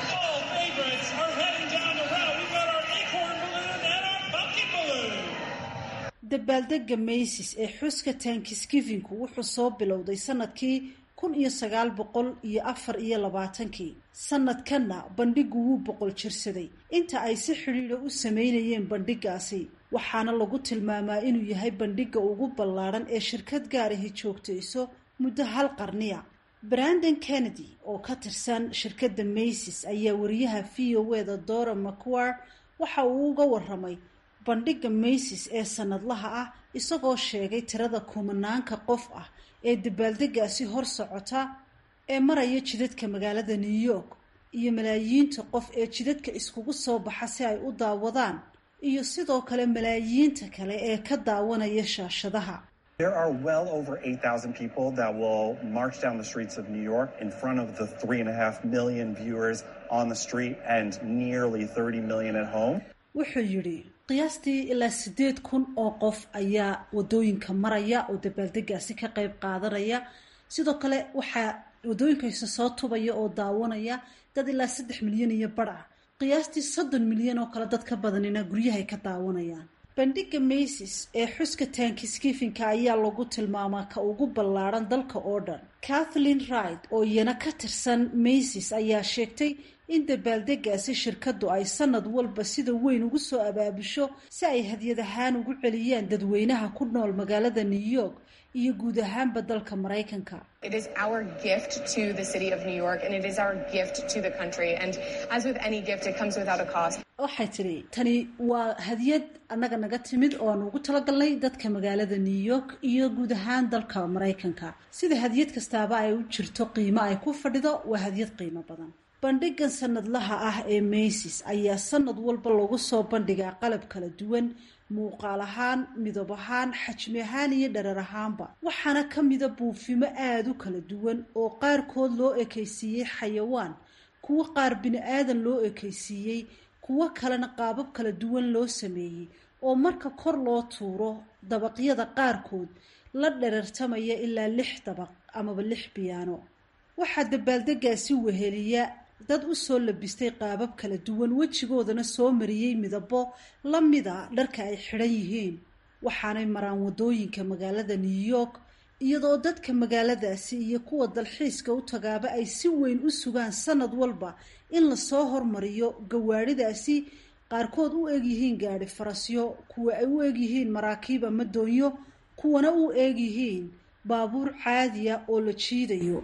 dabaaldega maysis ee xuska tankisgivinku wuxuu soo bilowday sanadkii kun iyo sagaal boqol iyo afar iyo labaatankii sanadkanna bandhigu wuu boqol jirsaday inta ay si xidhiidha u sameynayeen bandhigaasi waxaana lagu tilmaamaa inuu yahay bandhiga ugu ballaadhan ee shirkad gaarahi joogtayso muddo hal qarniya brandon kennedy oo ka tirsan shirkadda maysis ayaa wariyaha v o eda dora macuar waxa uu uga waramay bandhiga maysis ee sanadlaha ah isagoo sheegay tirada kumanaanka qof ah ee dabaaldegaasi hor socota ee maraya jidadka magaalada new york iyo malaayiinta qof ee jidadka iskugu soo baxa si ay u daawadaan iyo sidoo kale malaayiinta kale ee ka daawanaya shaashadaha There are well over 8,000 people that will march down the streets of New York in front of the three and a half million viewers on the street and nearly 30 million at home. wuxuu yidhi qiyaastii ilaa siddeed kun oo qof ayaa wadooyinka maraya oo dabaaldegaasi ka qayb qaadanaya sidoo kale waxaa wadooyinkaisa soo tubaya oo daawanaya dad ilaa saddex milyan iyo badh ah qiyaastii soddon milyan oo kale dad ka badanina guryahay ka daawanayaan bandhiga maysis ee xuska taankiskifinka ayaa lagu tilmaamaa ka ugu ballaadhan dalka oo dhan kathleen wright oo iyana ka tirsan maysis ayaa sheegtay in dabaaldegaasi shirkaddu ay sanad walba sida weyn ugu soo abaabusho si ay hadyad ahaan ugu celiyaan dadweynaha ku nool magaalada new york iyo guud ahaanba dalka maraykanka It is our gift to the city of New York and it is our gift to the country. And as with any gift, it comes without a cost. waxay tidhi tani waa hadiyad annaga naga timid oo aan ugu talagalnay dadka magaalada new york iyo guud ahaan dalka maraykanka sida hadiyad kastaaba ay u jirto qiimo ay ku fadhido waa hadiyad qiimo badan bandhigan sanadlaha ah ee maysis ayaa sanad walba lagu soo bandhigaa qalab kala duwan muuqaal ahaan midab ahaan xajmi ahaan iyo dharar ahaanba waxaana ka mida buufimo aada u kala duwan oo qaarkood loo ekaysiiyey xayawaan kuwo qaar bini aadan loo ekaysiiyey kuwo kalena qaabab kala duwan loo sameeyey oo marka kor loo tuuro dabaqyada qaarkood la dherartamaya ilaa lix dabaq amaba lix biyaano waxaa dabaaldegaasi weheliya dad u soo labistay qaabab kala duwan wejigoodana soo mariyey midabo la mida dharka ay xidhan yihiin waxaanay maraan wadooyinka magaalada new york iyadoo dadka magaaladaasi iyo kuwa dalxiiska u tagaaba ay si weyn u sugaan sanad walba in lasoo hormariyo gawaadhidaasi qaarkood u egyihiin gaadhi farasyo kuwa ay u egyihiin maraakiib ama doonyo kuwana u egyihiin baabuur caadiya oo la jiidayo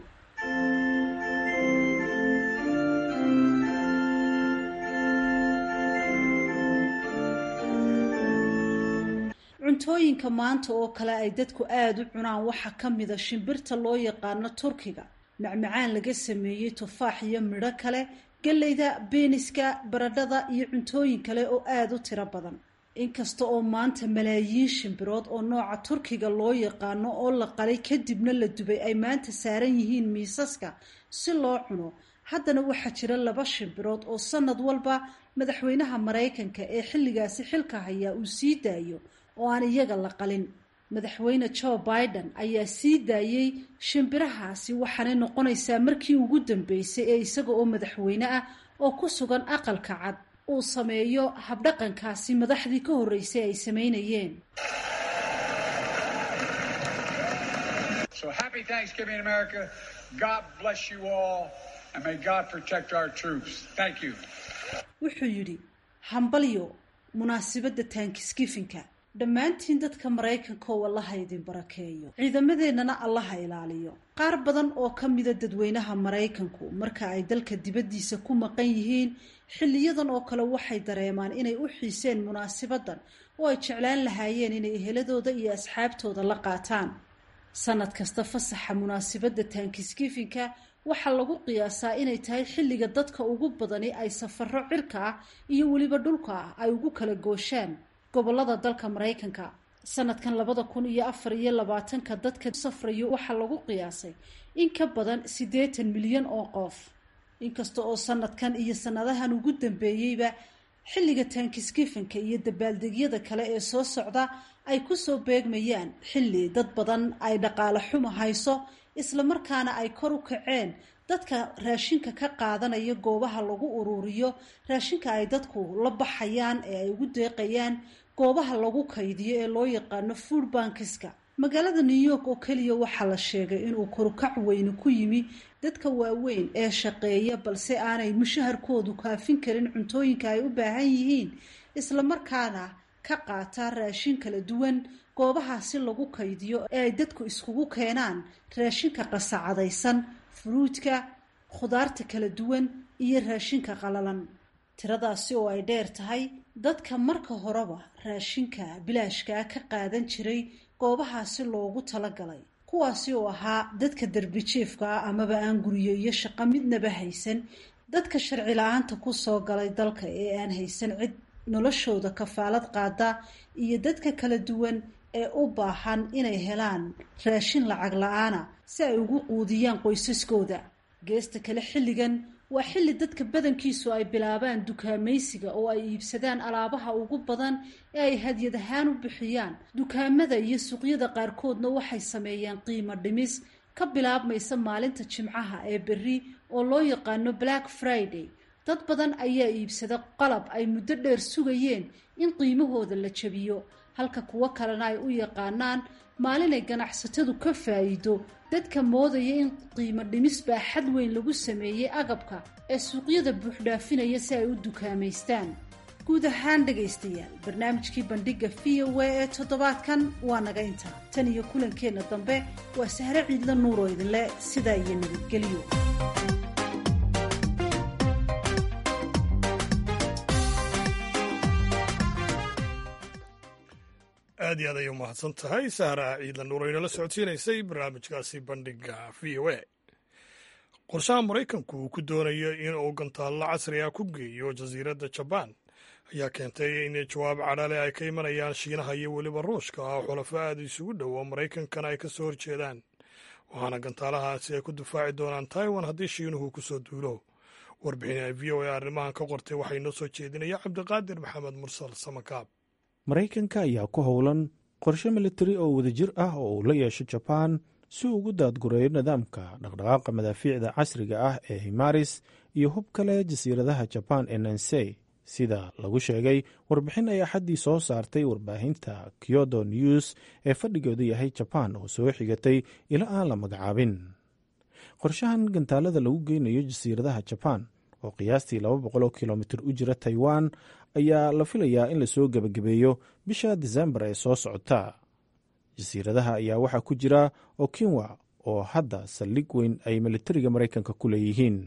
cuntooyinka maanta oo kale ay dadku aada u cunaan waxaa ka mida shimbirta loo yaqaano turkiga macmacaan laga sameeyey tufaax iyo midho kale galleyda beeniska baradhada iyo cuntooyin kale oo aada u tiro badan inkasta oo maanta malaayiin shimbirood oo nooca turkiga loo yaqaano oo la qalay kadibna la dubay ay maanta saaran yihiin miisaska si loo cuno haddana waxaa jira laba shimbirood oo sanad walba madaxweynaha maraykanka ee xilligaasi xilka hayaa uu sii daayo oo aan iyaga la qalin madaxweyne joe biden ayaa sii daayey shimbirahaasi waxaanay noqonaysaa markii ugu dambeysay ee isaga oo madaxweyne ah oo ku sugan aqalka cad uu sameeyo habdhaqankaasi madaxdii ka horreysay ay sameynayeen So happy Thanksgiving, America. God bless you all, and may God protect our troops. Thank you. wuxuu yidhi hambalyo munaasibadda taankiskifinka dhammaantiin dadka maraykanka oo allaha idin barakeeyo ciidamadeennana allaha ilaaliyo qaar badan oo ka mida dadweynaha maraykanku marka ay dalka dibaddiisa ku maqan yihiin xilliyadan oo kale waxay dareemaan inay u xiiseen munaasibaddan oo ay jeclaan lahaayeen inay eheladooda iyo asxaabtooda la qaataan sanad kasta fasaxa munaasibadda taankiskifinka waxaa lagu qiyaasaa inay tahay xilliga dadka ugu badani ay safaro cirka ah iyo weliba dhulka ah ay ugu kala gooshaan gobolada dalka maraykanka sanadkan labada kun iyo afar iyo labaatanka dadka safrayo waxaa lagu qiyaasay in ka badan siddeetan milyan oo qof inkasta oo sanadkan iyo sanadahan ugu dambeeyeyba xilliga taankiskifinka iyo dabaaldegyada kale ee soo socda ay kusoo beegmayaan xilli dad badan ay dhaqaale xuma hayso islamarkaana ay kor u kaceen dadka raashinka ka qaadanaya goobaha lagu uruuriyo raashinka ay dadku la baxayaan ee ay ugu deeqayaan goobaha lagu kaydiyo ee loo yaqaano food bankiska magaalada new york oo keliya waxaa la sheegay inuu korukac weyne ku yimi dadka waaweyn ee shaqeeya balse aanay mushaharkoodu kaafin karin cuntooyinka ay u baahan yihiin islamarkaana ka qaata raashin kala duwan goobahaasi lagu kaydiyo ee ay dadku iskugu keenaan raashinka qasacadaysan furuudka khudaarta kala duwan iyo raashinka qalalan tiradaasi oo ay dheer tahay dadka marka horeba raashinka bilaashkaa ka qaadan jiray goobahaasi loogu talagalay kuwaasi oo ahaa dadka derbijiifka ah amaba aan guriyo iyo shaqo midnaba haysan dadka sharci la-aanta kusoo galay dalka ee aan haysan cid noloshooda kafaalad qaada iyo dadka kala duwan ee u baahan inay helaan raashin lacag la-aana si ay ugu quudiyaan qoysaskooda geesta kale xilligan waa xilli dadka badankiisu ay bilaabaan dukaamaysiga oo ay iibsadaan alaabaha ugu badan ee ay hadyad ahaan u bixiyaan dukaamada iyo suuqyada qaarkoodna waxay sameeyaan qiimo dhimis ka bilaabmaysa maalinta jimcaha ee berri oo loo yaqaano black friday dad badan ayaa iibsada qalab ay muddo dheer sugayeen in qiimahooda la jabiyo halka kuwo kalena ay u yaqaanaan maalinay ganacsatadu ka faa'iido dadka moodaya in qiimo dhimis baa xad weyn lagu sameeyey agabka ee suuqyada buuxdhaafinaya si ay u dukaamaystaan guud ahaan dhegaystayaal barnaamijkii bandhigga v o a ee toddobaadkan waa naga intaa tan iyo kulankeenna dambe waa sahre ciidla nuuroo idinle sidaa iyo nabadgelyo aad iyo aad ayay umahadsan tahay sahra ciidla nuur o inala socodsiinaysay barnaamijkaasi bandhiga v o a qorshaha maraykanku uu ku doonayo in uu gantaallo casri ah ku geeyo jasiiradda jabaan ayaa keentay in jawaab cadhale ay ka imanayaan shiinaha iyo weliba ruushka oo xulafo aada isugu dhow oo maraykankana ay ka soo horjeedaan waxaana gantaalahaasi ay ku difaaci doonaan taiwan haddii shiinuhu ku soo duulo warbixin v o a arrimahan ka qortay waxaa inoo soo jeedinaya cabdiqaadir maxamed mursal samakaab maraykanka ayaa ku howlan qorshe militari oo wadajir ah oo uu la yeesho jabaan si uu ugu daadgureeyo nidaamka dhaqdhaqaaqa madaafiicda casriga ah ee himaris iyo hub kale jasiiradaha jabaan ee nansey sida lagu sheegay warbixin ay axaddii soo saartay warbaahinta kyodo news ee fadhigoodu yahay jabaan oo soo xigatay ilo aan la magacaabin qorshahan gantaalada lagu geynayo jasiiradaha jabaan oo qiyaastii laba boqoloo kilomitir u jira taiwan ayaa la filayaa in lasoo gebagabeeyo bisha disembar ee soo socota jasiiradaha ayaa waxaa ku jira okinwa oo hadda saldhig weyn ay militariga maraykanka ku leeyihiin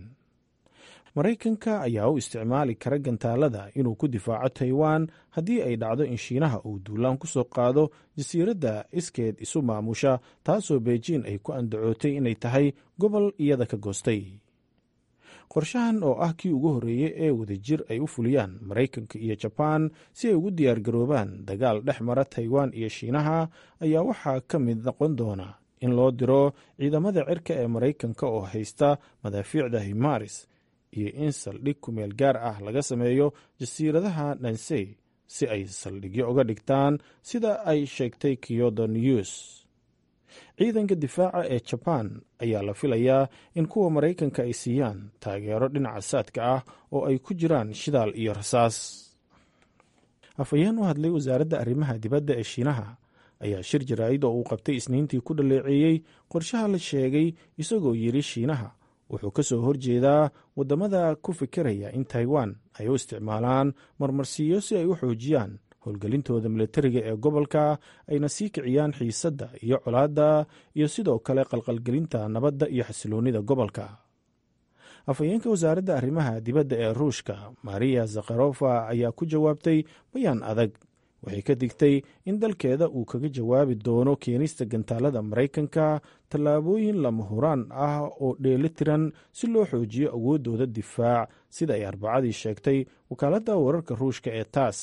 maraykanka ayaa u isticmaali kara gantaalada inuu ku difaaco taiwan haddii ay dhacdo in shiinaha uu duulaan ku soo qaado jasiiradda iskeed isu maamusha taasoo beijin ay ku andacootay inay tahay gobol iyada ka goostay qorshahan oo ah kii ugu horreeyey ee wadajir ay u fuliyaan maraykanka iyo jabaan si ay ugu diyaargaroobaan dagaal dhex mara taiwan iyo shiinaha ayaa waxaa ka mid noqon doona in loo diro ciidamada cirka ee maraykanka oo haysta madaafiicda himaris iyo in saldhig kumeel gaar ah laga sameeyo jasiiradaha nansey si ay saldhigyo uga dhigtaan sida ay sheegtay kyodo news ciidanka difaaca ee jabaan ayaa la filayaa in kuwa maraykanka ay siiyaan taageero dhinaca saadka ah oo ay ku jiraan shidaal iyo rasaas afhayeen u hadlay wasaaradda arrimaha dibadda ee shiinaha ayaa shir jaraa'id oo uu qabtay isniintii ku dhaleeceeyey qorshaha la sheegay isagoo yidhi shiinaha wuxuu ka soo horjeedaa waddamada ku fikiraya in taiwan ay u isticmaalaan marmarsiiyo si ay u xoojiyaan howlgelintooda militariga ee gobolka ayna sii kiciyaan xiisadda iyo colaadda iyo sidoo kale qalqalgelinta nabadda iyo xasiloonnida gobolka afhayeenka wasaaradda arrimaha dibadda ee ruushka mariya zakharofa ayaa ku jawaabtay bayaan adag waxay ka digtay in dalkeeda uu kaga jawaabi doono keenista gantaalada maraykanka tallaabooyin lama huraan ah oo dheeli tiran si loo xoojiyo awooddooda difaac sida ay arbacadii sheegtay wakaaladda wararka ruushka ee taas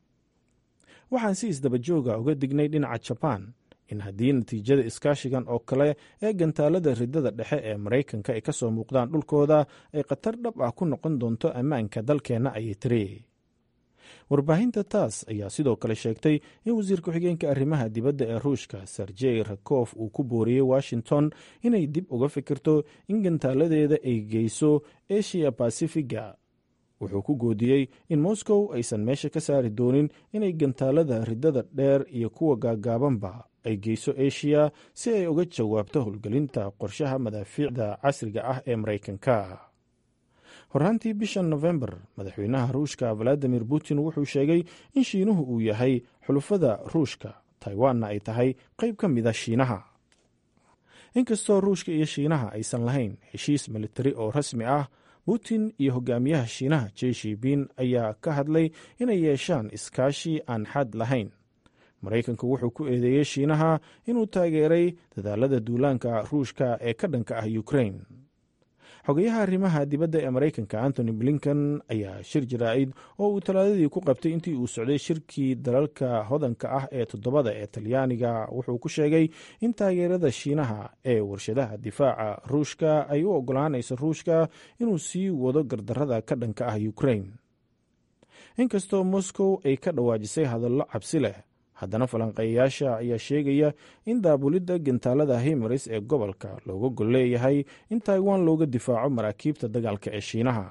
waxaan si isdabajooga uga dignay dhinaca jabaan in haddii natiijada iskaashigan oo kale ee gantaalada ridada dhexe ee maraykanka ay ka soo muuqdaan dhulkooda ay khatar dhab ah ku noqon doonto ammaanka dalkeenna ayay tiri warbaahinta taas ayaa sidoo kale sheegtay in wasiir ku-xigeenka arrimaha dibadda ee ruushka serjey rakof uu ku booriyey washington inay dib uga fikirto in gantaaladeeda ay geyso eshiya basifiga wuxuu ku goodiyey in moscow aysan meesha ka saari doonin inay gantaalada ridada dheer iyo kuwa gaagaabanba ay geyso eshiya si ay uga jawaabto howlgelinta qorshaha madaafiicda casriga ah ee maraykanka horraantii bishan nofembar madaxweynaha ruushka valadimir putin wuxuu sheegay in shiinuhu uu yahay xulufada ruushka taiwanna ay tahay qayb ka mida shiinaha inkastoo ruushka iyo shiinaha aysan lahayn heshiis militari oo rasmi ah putin iyo hogaamiyaha shiinaha jeshipin ayaa ka hadlay inay yeeshaan iskaashi aan xad lahayn maraykanku wuxuu ku eedeeyey shiinaha inuu taageeray dadaalada duulaanka ruushka ee ka dhanka ah ukrain xogayaha arrimaha dibadda ee maraykanka antony blinken ayaa shir jaraa'id oo uu talaadadii ku qabtay intii uu socday shirkii dalalka hodanka ah ee toddobada ee talyaaniga wuxuu ku sheegay in taageerada shiinaha ee warshadaha difaaca ruushka ay u ogolaanayso ruushka inuu sii wado gardarrada ka dhanka ah ukrain inkastoo moscow ay ka dhawaajisay hadallo cabsi leh haddana falanqeeyayaasha ayaa sheegaya in daabulidda gantaalada himaris ee gobolka looga gol leeyahay in taiwan looga difaaco maraakiibta dagaalka ee shiinaha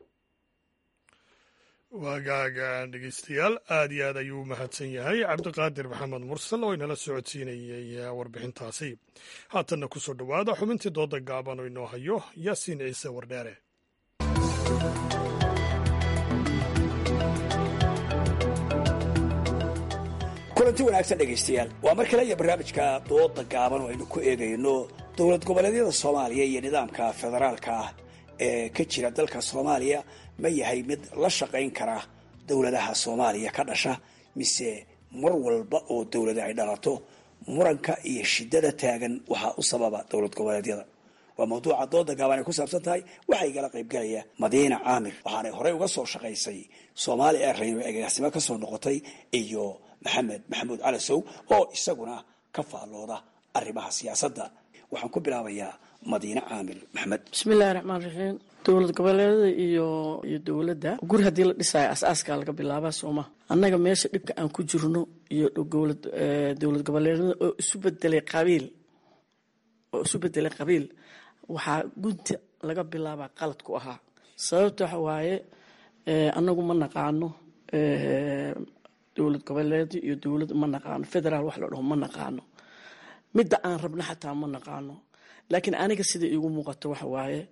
waagaaga dhegeystayaal aad iyo aad ayuu u mahadsan yahay cabdiqaadir maxamed mursal oo inala socodsiinayay warbixintaasi haatanna ku soo dhowaada xubintii dooda gaaban oo inoo hayo yaasiin ciise wardheere kulanti wanaagsan dhegaystayaal waa mar kale iyo barnaamijka dooda gaaban oo aynu ku eegayno dowlad goboleedyada soomaaliya iyo nidaamka federaalka ah ee ka jira dalka soomaaliya ma yahay mid la shaqayn kara dowladaha soomaaliya ka dhasha mise mar walba oo dowlada ay dhalato muranka iyo shidada taagan waxaa u sababa dowlad goboleedyada waa mawduuca dooda gaaban ay ku saabsan tahay waxaa igala qaybgalaya madiina caamir waxaanay horey uga soo shaqaysay soomaali airline oo agaasimo kasoo noqotay iyo maxamed maxamuud calasow oo isaguna ka faallooda arrimaha siyaasadda waxaan ku bilaabayaa madiine caamir maxamed bismillahi raxmaan raxiim dowlad goboleedada iyo iyo dowladda guri haddii la dhisaayo as-aaskaa laga bilaabaa sooma annaga meesha dhibka aan ku jirno iyo dowlad goboleedada oo isu bedelay qabiil oo isu bedelay qabiil waxaa gunta laga bilaabaa qalad ku ahaa sababta waxa waaye annagu ma naqaano dowlad goboleed iyo dowlad ma naqaano federaal wax la dhaho ma naqaano midda aan rabno xataa ma naqaano laakiin aniga sida iigu muuqato waxa waaye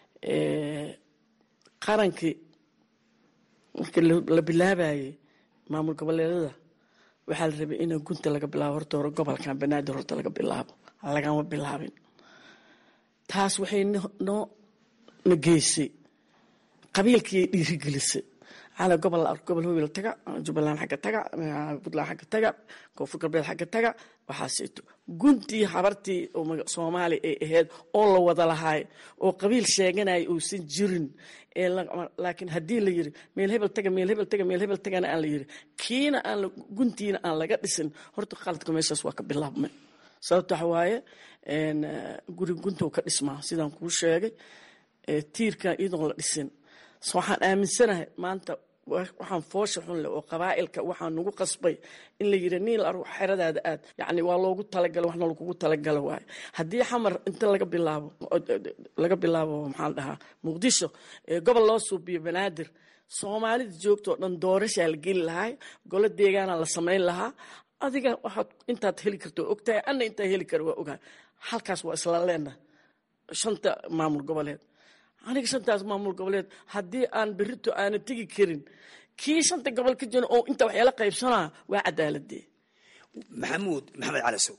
qarankii marka la bilaabayay maamul goboleedada waxaa la rabay in gunta laga bilaabo horta hore gobolkan banaadir horta laga bilaabo lagama bilaabin taas waxay noo na geysay qabiilkiiay dhiirigelisay cala gobol gobol howel taga jubbaland xagga taga puntland xagga taga koonfur galbeed xagga taga waxaaseeto guntii habartii soomaali ay ahayd oo la wada lahaay oo qabiil sheeganaya uusan jirin laakiin haddii la yiri meel hebel taga meel hebel taga meel hebel tagana aan la yiri kiina aan guntiina aan laga dhisin horta qaladka meeshaas waa ka bilaabmay sababta waxa waaye guri guntow ka dhismaa sidaan kuu sheegay tiirka iyadoon la dhisin waxaan aaminsanahay maanta waxaan foosha xun leh oo qabaa'ilka waxaa nagu qasbay in la yidhi niil ar xeradaada aad yacni waa loogu talagalo waxna lagugu talagalo waayo haddii xamar inta laga bilaabo laga bilaabo maxaa la dhahaa muqdisho gobol loo suubiyo banaadir soomaalida joogtoo dhan doorashaa la geli lahaa golo deegaana la samayn lahaa adiga waxaad intaad heli karto ogtahay anna intaa heli kara waa ogahay halkaas waa isla leena shanta maamul goboleed aniga shantaas maamul goboleed haddii aan berito aana tegi karin kii shanta gobol ka jiro oo inta waxyaala qaybsanaa waa cadaaladee maxamuud maxamed calasow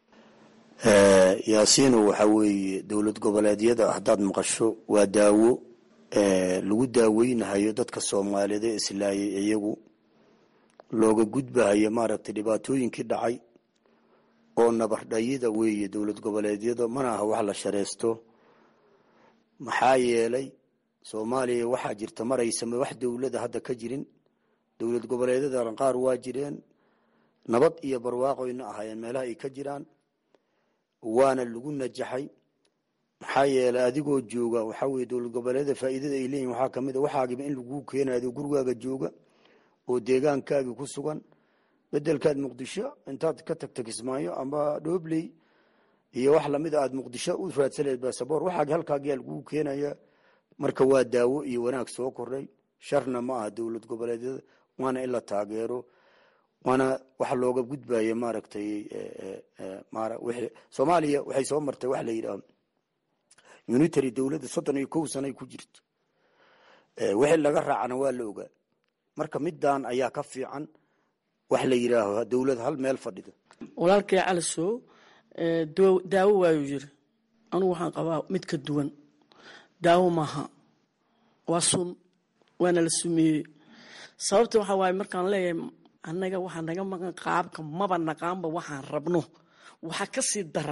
yaasiino waxaa weeye dowlad goboleedyada haddaad maqasho waa daawo lagu daaweynahayo dadka soomaaliyeed ee islaayay iyagu looga gudbahayo maaragtay dhibaatooyinkii dhacay oo nabardhayida weeye dowlad goboleedyada mana aha wax la shareysto maxaa yeelay soomaaliya waxaa jirta maraysama wax dowlada hadda ka jirin dowlad goboleedyada qaar waa jireen nabad iyo barwaaqoyna ahaayeen meelaha ay ka jiraan waana lagu najaxay maxaa yeelay adigoo jooga waxaa weye dowlad goboleedyada faa'iidada ay leeyihin waxaa kamid a waxaagiba in laguu keenayo adigoo gurigaaga jooga oo deegaankaagii ku sugan bedelkaad muqdisho intaad ka tagta kismaayo ama dhoobley iyo wax lamida aad muqdisho u raadsaneed basaboor waxaagi halkaagiyaa laguu keenaya marka waa daawo iyo wanaag soo kordhay sharna ma aha dowlad goboleedyada waana in la taageero waana wax looga gudbaya maaragtay soomaaliya waxay soo martay waxa la yidhaha unitary dowladda soddon iyo kow sanay ku jirto wixii laga raacana waa la ogaa marka middan ayaa ka fiican wax la yidhaaho dowlad hal meel fadhida walaalkay calasow daawo waayuu yiri anugu waxaan qabaa mid ka duwan daawo maaha waa sun waana la sumeeyey sababta waxaa waaye markaan leeyahay annaga waxaa naga maqan qaabka maba naqaanba waxaan rabno waxaa ka sii daran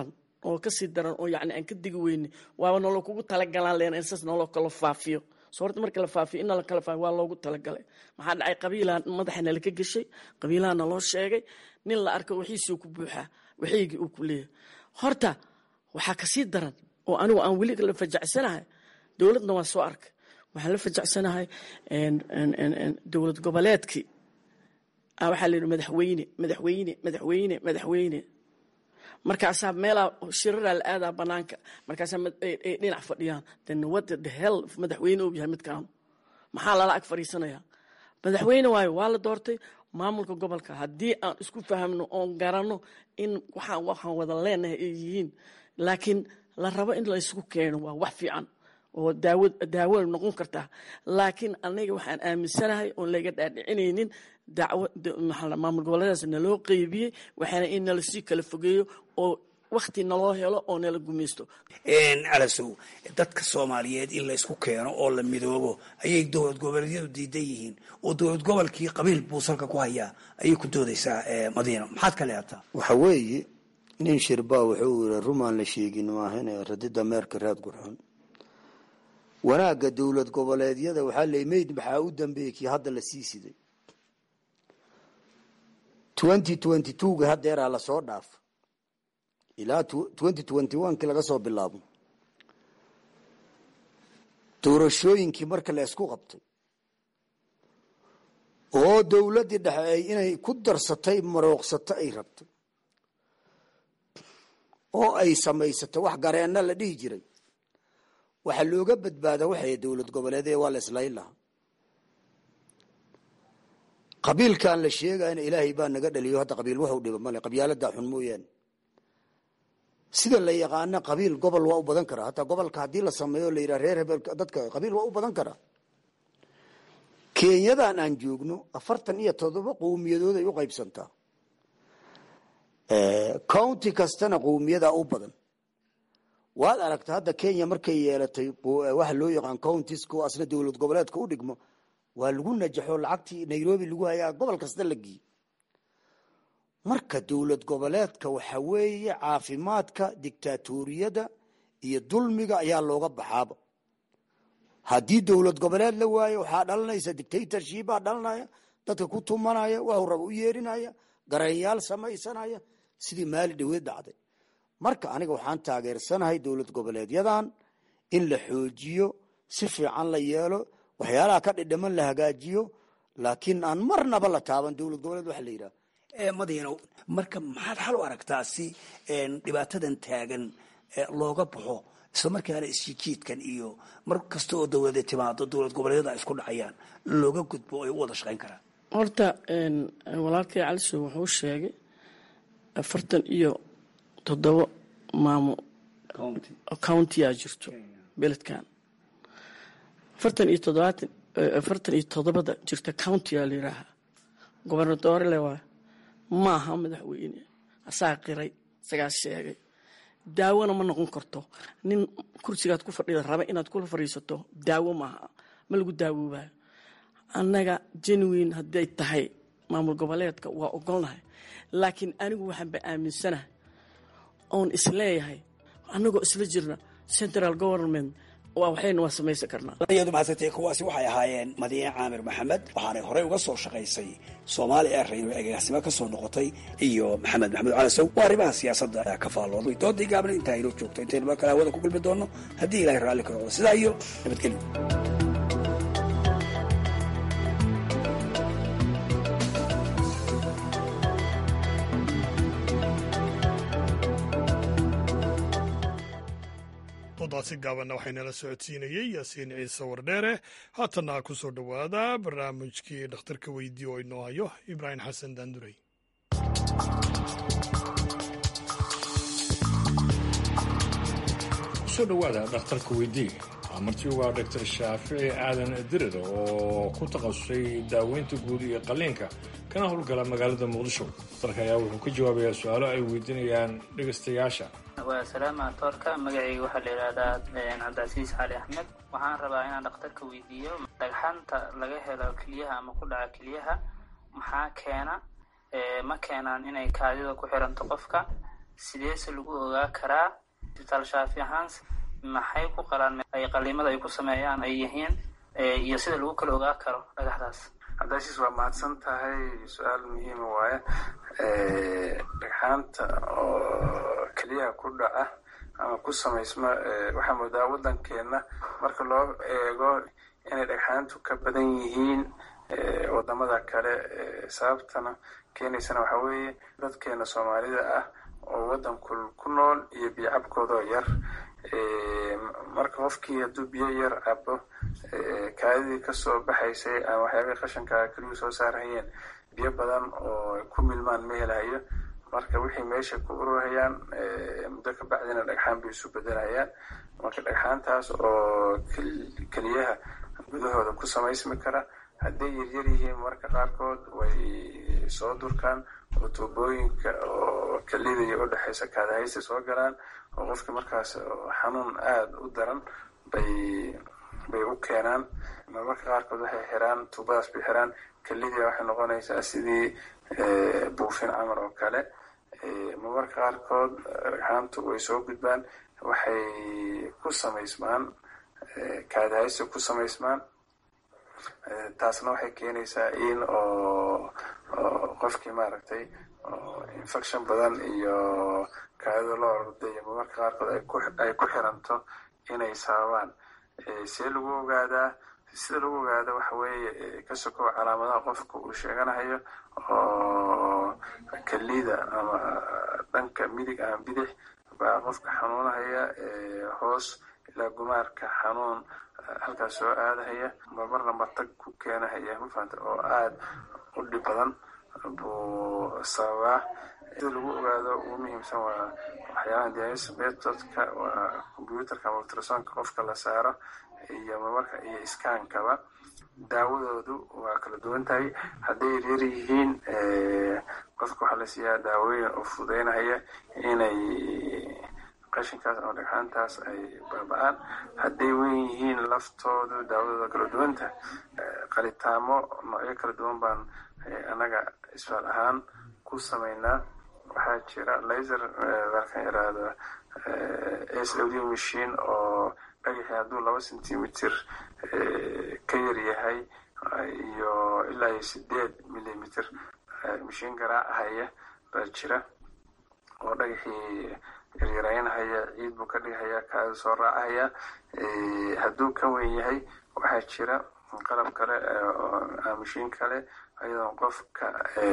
oo kasii daran oo yani aan ka digi weyne waaba nolo kugu talagalaan len in saas nolo kala faafiyo so horta marka la faafiyo in nala kala faafiyo waa loogu talagalay maxaa dhacay qabiilaa madaxa nala ka geshay qabiilaha naloo sheegay nin la arko wixiisuu ku buuxaa wixiygii uu ku leeyahay horta waxaa kasii daran oo anigu aan weli la fajacsanahay dowladna waa soo arkay waxaan la fajacsanahay dowlad goboleedkii waxaa la yidhi madaxweyne madaxweyne madaxweyne madaxweyne markaasaa meelaa shiraraa la aadaa banaanka markaasaa ay dhinac fadhiyaan then what the hell madaxweyne uu yahay midkaanu maxaa lala ag fadhiisanayaa madaxweyne waayo waa la doortay maamulka gobolka haddii aan isku fahamno oon garanno in waxaan waxaan wada leenahay ay yihiin laakiin la rabo in la ysku keeno waa wax fiican oo daawo daawo noqon kartaa laakiin aniga waxaan aaminsanahay oon laga dhaadhicinaynin dacwo maamul goboleedaas naloo qeybiyey waxaana in nala sii kala fogeeyo oo wakti naloo helo oo nala gumaysto calasow dadka soomaaliyeed in la isku keeno oo la midoobo ayay dowlad goboleedyadu diidan yihiin oo dowlad gobolkii qabiil buu salka ku hayaa ayay ku doodaysaa madiina maxaad ka leeataa waxa weeye nin shirbaa wuxuu yiri rumaan la sheegin maahane radida meerka raad gurxun wanaagga dowlad goboleedyada waxaa la mayd maxaa u dambeeyey kii hadda la sii siday twenty twenty twoga haddeeraa lasoo dhaafa ilaa twenty twenty one kii laga soo bilaabo doorashooyinkii marka la isku qabtay oo dowladdii dhexe ay inay ku darsatay marooqsato ay rabtay oo ay samaysatay wax gareenna la dhihi jiray waxaa looga badbaada waxay dowlad goboleedee waa la islayn lahaa qabiilkaan la sheegayna ilaahay baa naga dhaliyo hadda qabiil waxu dhiba male qabyaaladaa xun mooyaane sida la yaqaana qabiil gobol waa u badan karaa hataa gobolka haddii la sameeyo la yidhaha reer hebel dadka qabiil waa u badan karaa kenyadan aan joogno afartan iyo todoba qowmiyadood ay u qaybsantaa county kastana qowmiyadaa u badan waad aragta hadda kenya markay yeelatay waxa loo yaqaan countiesku asna dowlad goboleedka u dhigmo waa lagu najaxo lacagtii nairobi lagu hayaa gobol kasta la geeyey marka dowlad goboleedka waxa weeye caafimaadka dictaatoriyada iyo dulmiga ayaa looga baxaaba haddii dowlad goboleed la waayo waxaa dhalanaysa dictatorshipaa dhalanaya dadka ku tumanaya waxuu raba u yeerinaya garanyaal samaysanaya sidii maali dhaweed dhacday marka aniga waxaan taageersanahay dowlad goboleedyadan in la xoojiyo si fiican la yeelo waxyaalaha ka dhidhiman la hagaajiyo laakiin aan marnaba la taaban dowlad goboleed waxa la yidhaha madiinow marka maxaad xal u aragtaa si dhibaatadan taagan looga baxo isla markaana isjijiidkan iyo mar kasta oo dowlada timaado dowlad goboleedyada ay isku dhacayaan looga gudbo ay u wada shaqayn karaan horta walaalkay calisow wuxuu sheegay afartan iyo toddoba maamo countiyaa jirto beledkan afartan iyo toddobaatan afartan iyo toddobada jirta countiyaa la yidhaahaa gobernadorele waa maaha madaxweyne asaa qiray isagaa sheegay daawona ma noqon karto nin kursigaad ku fadhida raba inaad kula fadhiisato daawo maaha ma lagu daawoobayo annaga genuine hadday tahay maamul goboleedka waa ogolnahay laakiin anigu waxaanba aaminsanahay oon isleeyahay annagoo isla jirna central government waa waxayna waa samaysan karnaa iyadu mahadsantay kuwaasi waxay ahaayeen madiine caamir maxamed waxaanay horey uga soo shaqaysay soomaali airrail agaasimo ka soo noqotay iyo maxamed maxamuud calasow waa arrimaha siyaasadda ka faallooday doodii gaabna intaa inoo joogto intaynu mar kale hawada ku gulmi doonno haddii ilahay raalli ka noqdo sidaa iyo nabadgelyo doodaasi gaabanna waxaynala socodsiinayey yaasiin ciise wardheere haatanna ku soo dhowaada barnaamijkii dhakhtarka weydiye oo inoo hayo ibraahim xasan daandurey kusoo dhowaada dhakhtarka weydiye waa marti ugaa dhaktar shaafici aadan dirir oo ku takhasusay daaweynta guud iyo qalliinka kana howlgala magaalada muqdisho dhakhtarka ayaa wuxuu ka jawaabayaa su-aalo ay weydiinayaan dhegaystayaasha waa salaama toorka magacayga waxaa la yidhaahdaa cabdicasiis cali axmed waxaan rabaa inaan dhakhtarka weydiiyo dhagxanta laga helo keliyaha ama ku dhaca keliyaha maxaa keena ma keenaan inay kaadida ku xiranto qofka sideese lagu ogaa karaa isbitaal shaafi ahaan maxay ku qalaan ay qaliimada ay ku sameeyaan ay yihiin iyo sida lagu kala ogaa karo dhagaxdaas cabdaashiis waa mahadsan tahay su-aal muhiima waaye dhagxaanta oo keliyaha ku dhaca ama ku samaysma waxaa moodaa waddankeenna marka loo eego inay dhagxaantu ka badan yihiin wadamada kale sababtana keenaysana waxaa weeye dadkeena soomaalida ah oo waddanku ku nool iyo biyo cabkoodoo yar marka qofkii hadduu biyo yar cabo kaadidii kasoo baxaysay ama waxyaabihii qashanka keliyuu soo saarhayeen biyo badan oo ku milmaan ma helayo marka wixii meesha ku ururhayaan muddo ka bacdina dhagxaan bay isu bedelayaan marka dhagxaantaas oo keliyaha gudahooda ku samaysmi kara hadday yaryar yihiin marka qaarkood way soo durkaan oo tuubooyinka oo kelida iyo udhexaysa kaadahaysta soo galaan oo qofkii markaas xanuun aada u daran bay bay u keenaan marmarka qaarkood waxay xiraan tuubadaas bay xiraan kelidii waxay noqonaysaa sidii buufin camal oo kale marmarka qaarkood dhagxaantu way soo gudbaan waxay ku samaysmaan kaadahaysta ku samaysmaan taasna waxay keenaysaa in oo qofkii maaragtay infection badan iyo kaadida loo ordayo marmarka qaarkood ay ku xiranto inay sababaan see lagu ogaadaa sida lagu ogaada waxa weeye ka sokow calaamadaha qofka uu sheeganahayo oo kelida ama dhanka midig ama bidix baa qofka xanuunahaya hoos ilaa gumaarka xanuun halkaas soo aadahaya marmarna matag ku keenahaya mafahanta oo aada u dhib badan buu sababaa sida lagu ogaado ugu muhiimsan waa waxyaabaha dialysis methodka waa computerka ama ultrasonka qofka la saaro iyo marmarka iyo iskaankaba daawadoodu waa kala duwan tahay hadday yaryar yihiin qofka waxaa la siiyaa daawooyin oo fududeynahaya inay qashinkaas ama dhagxaantaas ay baaba-aan hadday weyn yihiin laftoodu daawadooda kala duwanta qalitaamo noocyo kala duwan baan annaga isfaal ahaan ku samaynaa waxaa jira laser dalkan yaraahdo s w d machine oo dhagaxii hadduu laba centimeter ka yar yahay iyo ilaa iyo sideed millimeter mashiin garaacahaya baa jira oo dhagaxii yaryaraynahaya ciid buu ka dhigahaya kaada soo raacahaya hadduu ka weyn yahay waxaa jira qalab kale mashiin kale ayadoon qofka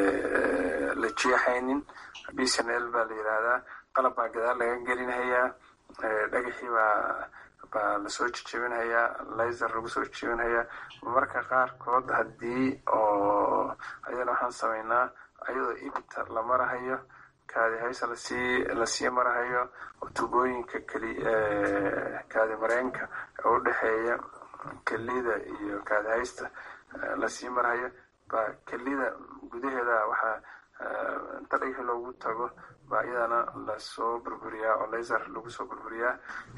la jeexaynin b c n l baa la yidhaahdaa qalab baa gadaal laga gelinhayaa dhagaxii baa baa lasoo jejebinhayaa laser lagu soo jejebinhayaa marka qaarkood haddii oo ayadana waxaan samaynaa ayadoo ibta la marahayo kaadi haysa lasii lasii marahayo tubooyinka keli kaadi mareenka oo udhexeeya kelida iyo kaadi haysta lasii marahayo baa kelida gudaheeda waxaa inta dhagaxii loogu tago baa iyadana lasoo burburiyaa oo laser lagu soo burburiyaa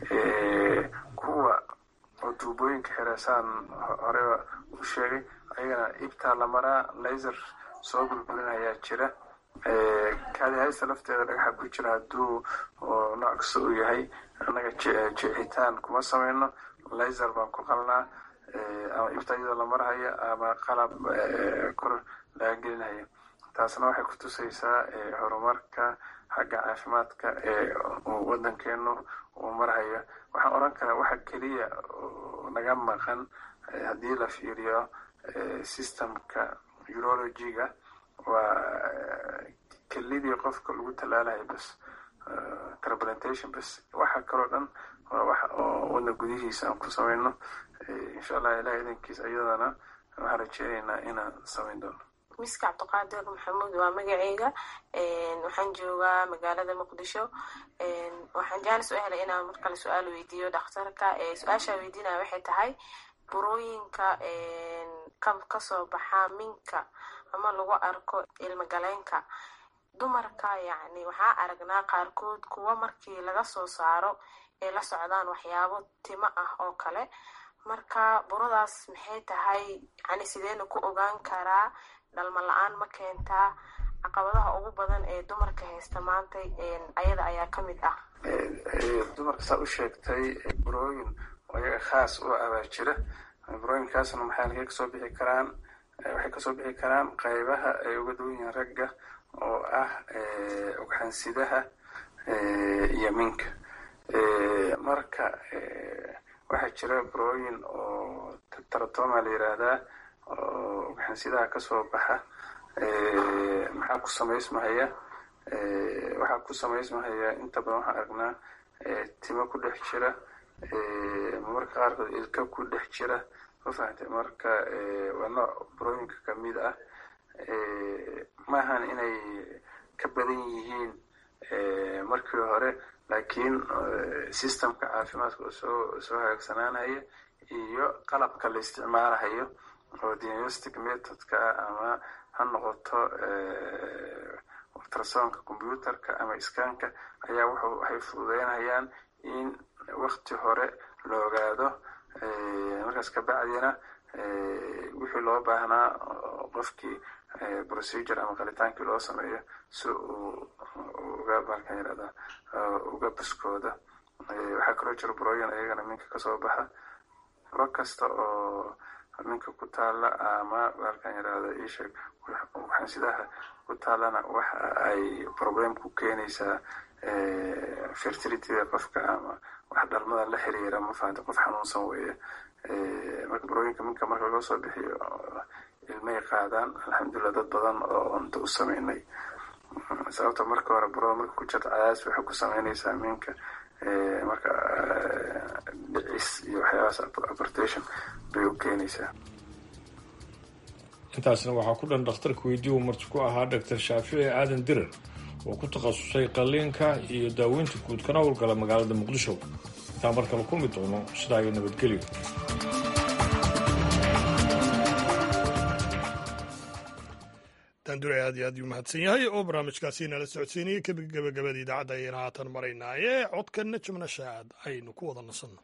kuwa oo tuubooyinka xireesaan horeba u sheegay ayagana ibtaa la maraa laser soo burburinayaa jira kaadi haysta lafteeda dhagaxa ku jira hadduu nooc kasta uu yahay annaga jeexitaan kuma samayno laser baan ku qalnaa ama ibta iyadoo la marhayo ama qalab kor laga gelinayo taasna waxay ku tusaysaa horumarka xagga caafimaadka ee waddankeenu uu marhayo waxaan odhan karaa waxa keliya naga maqan haddii la fiiriyo systemka urologiga waa kelidii qofka lagu tallaalayo bas transplantation bas waxa kaloo dhan waa wax oo wadna gudihiisa aan ku samayno insha allah ilaah idankiis iyadana waxaan rajeynaynaa inaan samayn doono miska cabdiqaadir maxamuud waa magaceyga waxaan joogaa magaalada muqdisho waxaan jaanis u helay inaan markale su-aal weydiiyo dhakhtarka su-aashaa weydiinaya waxay tahay burooyinka kasoo baxaa minka ama lagu arko ilmagaleenka dumarka yacni waxaa aragnaa qaarkood kuwa markii laga soo saaro ay la socdaan waxyaabo timo ah oo kale marka buradaas maxay tahay yani sideena ku ogaan karaa dhalma la-aan ma keentaa caqabadaha ugu badan ee dumarka haysta maanta ayada ayaa ka mid ah dumarka saa u sheegtay burooyin oo iyaga khaas u abaa jira burooyinkaasna maxay halkay kasoo bixi karaan waxay kasoo bixi karaan qaybaha ay uga duwan yihiin ragga oo ah ugxansidaha iyo minka marka waxaa jira burooyin oo taratoma la yiraahdaa oo ugxansidaha kasoo baxa maxaa ku samaysmahaya waxaa ku samaysmahaya inta badan waxaan aragnaa timo ku dhex jira marmarka qaarkood ilka ku dhex jira ma fahamtay marka waa nooc burooyinka kamid ah maahan inay ka badan yihiin markii hore laakiin systemka caafimaadka oo soo soo hagaagsanaanaya iyo qalabka la isticmaalahayo oo diagnostic methodka ama ha noqoto ultrasonka computerka ama iskaanka ayaa wuxuu waxay fududeynayaan in wakti hore la ogaado markaas kabacdina wixii loo baahnaa qofkii procedure ama qalitaankii loo sameeyo si uu uga balkan yirahda uga buskooda waxaa kaloo jira burooyin ayagana minka kasoo baxa buro kasta oo minka ku taala ama balkan yirahda isheeg waxansidaha ku taalana waxa ay problem ku keenaysaa fertilityda qofka ama wax dhalmada la xiriira ma fahanta qof xanuunsan weeye marka burooyinka minka marka laga soo bixiyo ilmay qaadaan alxamdulilah dad badan oo unta u sameynay sababta marka hore burada marka ku jirta cadaadis waxay ku sameynaysaa minka marka dhicis iyo waxyaabahaas abortation bay u keenaysaa intaasna waxaa ku dhan dhakhtarka weydii uu marti ku ahaa doctor shaafici aadan dirar oo ku takhasusay qalliinka iyo daaweynta guud kana howlgala magaalada muqdisho intaan mar kale kulmi doono sidaa iyo nabadgelyo daandure aad iyo aad uu mahadsan yahay oo barnaamijkaasi nala socodsiinayay gabagabada idaacadda ayayna haatan maraynaaye codkanna jimnashaad aynu ku wada nasanno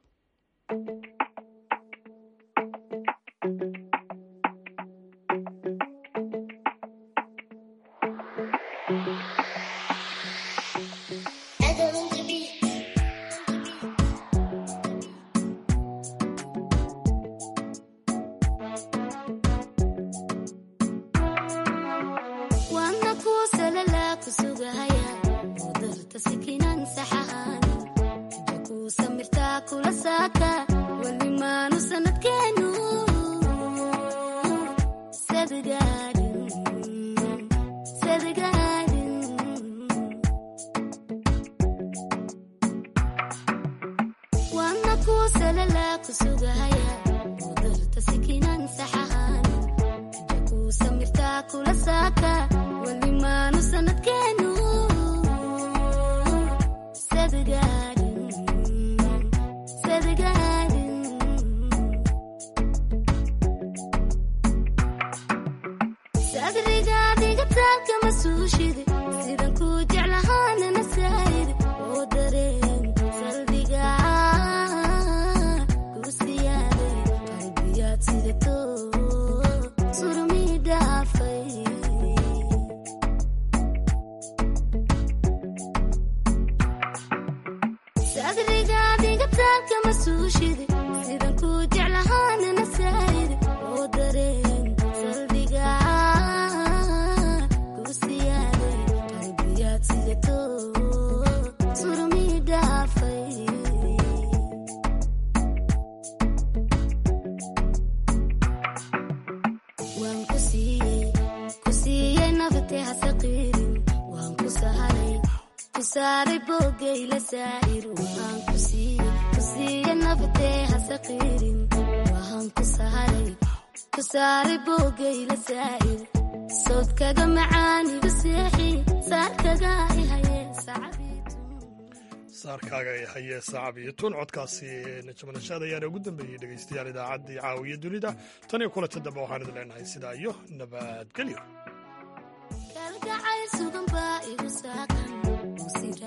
saarkaaga ay hayee saacab iyo tun codkaasi najmanashaad ayaana ugu dambeeyey dhegaystayaal idaacaddii caawiya dunida tan iyo kulanta dambe waxaan idin leenahay sidaa iyo nabadgelyo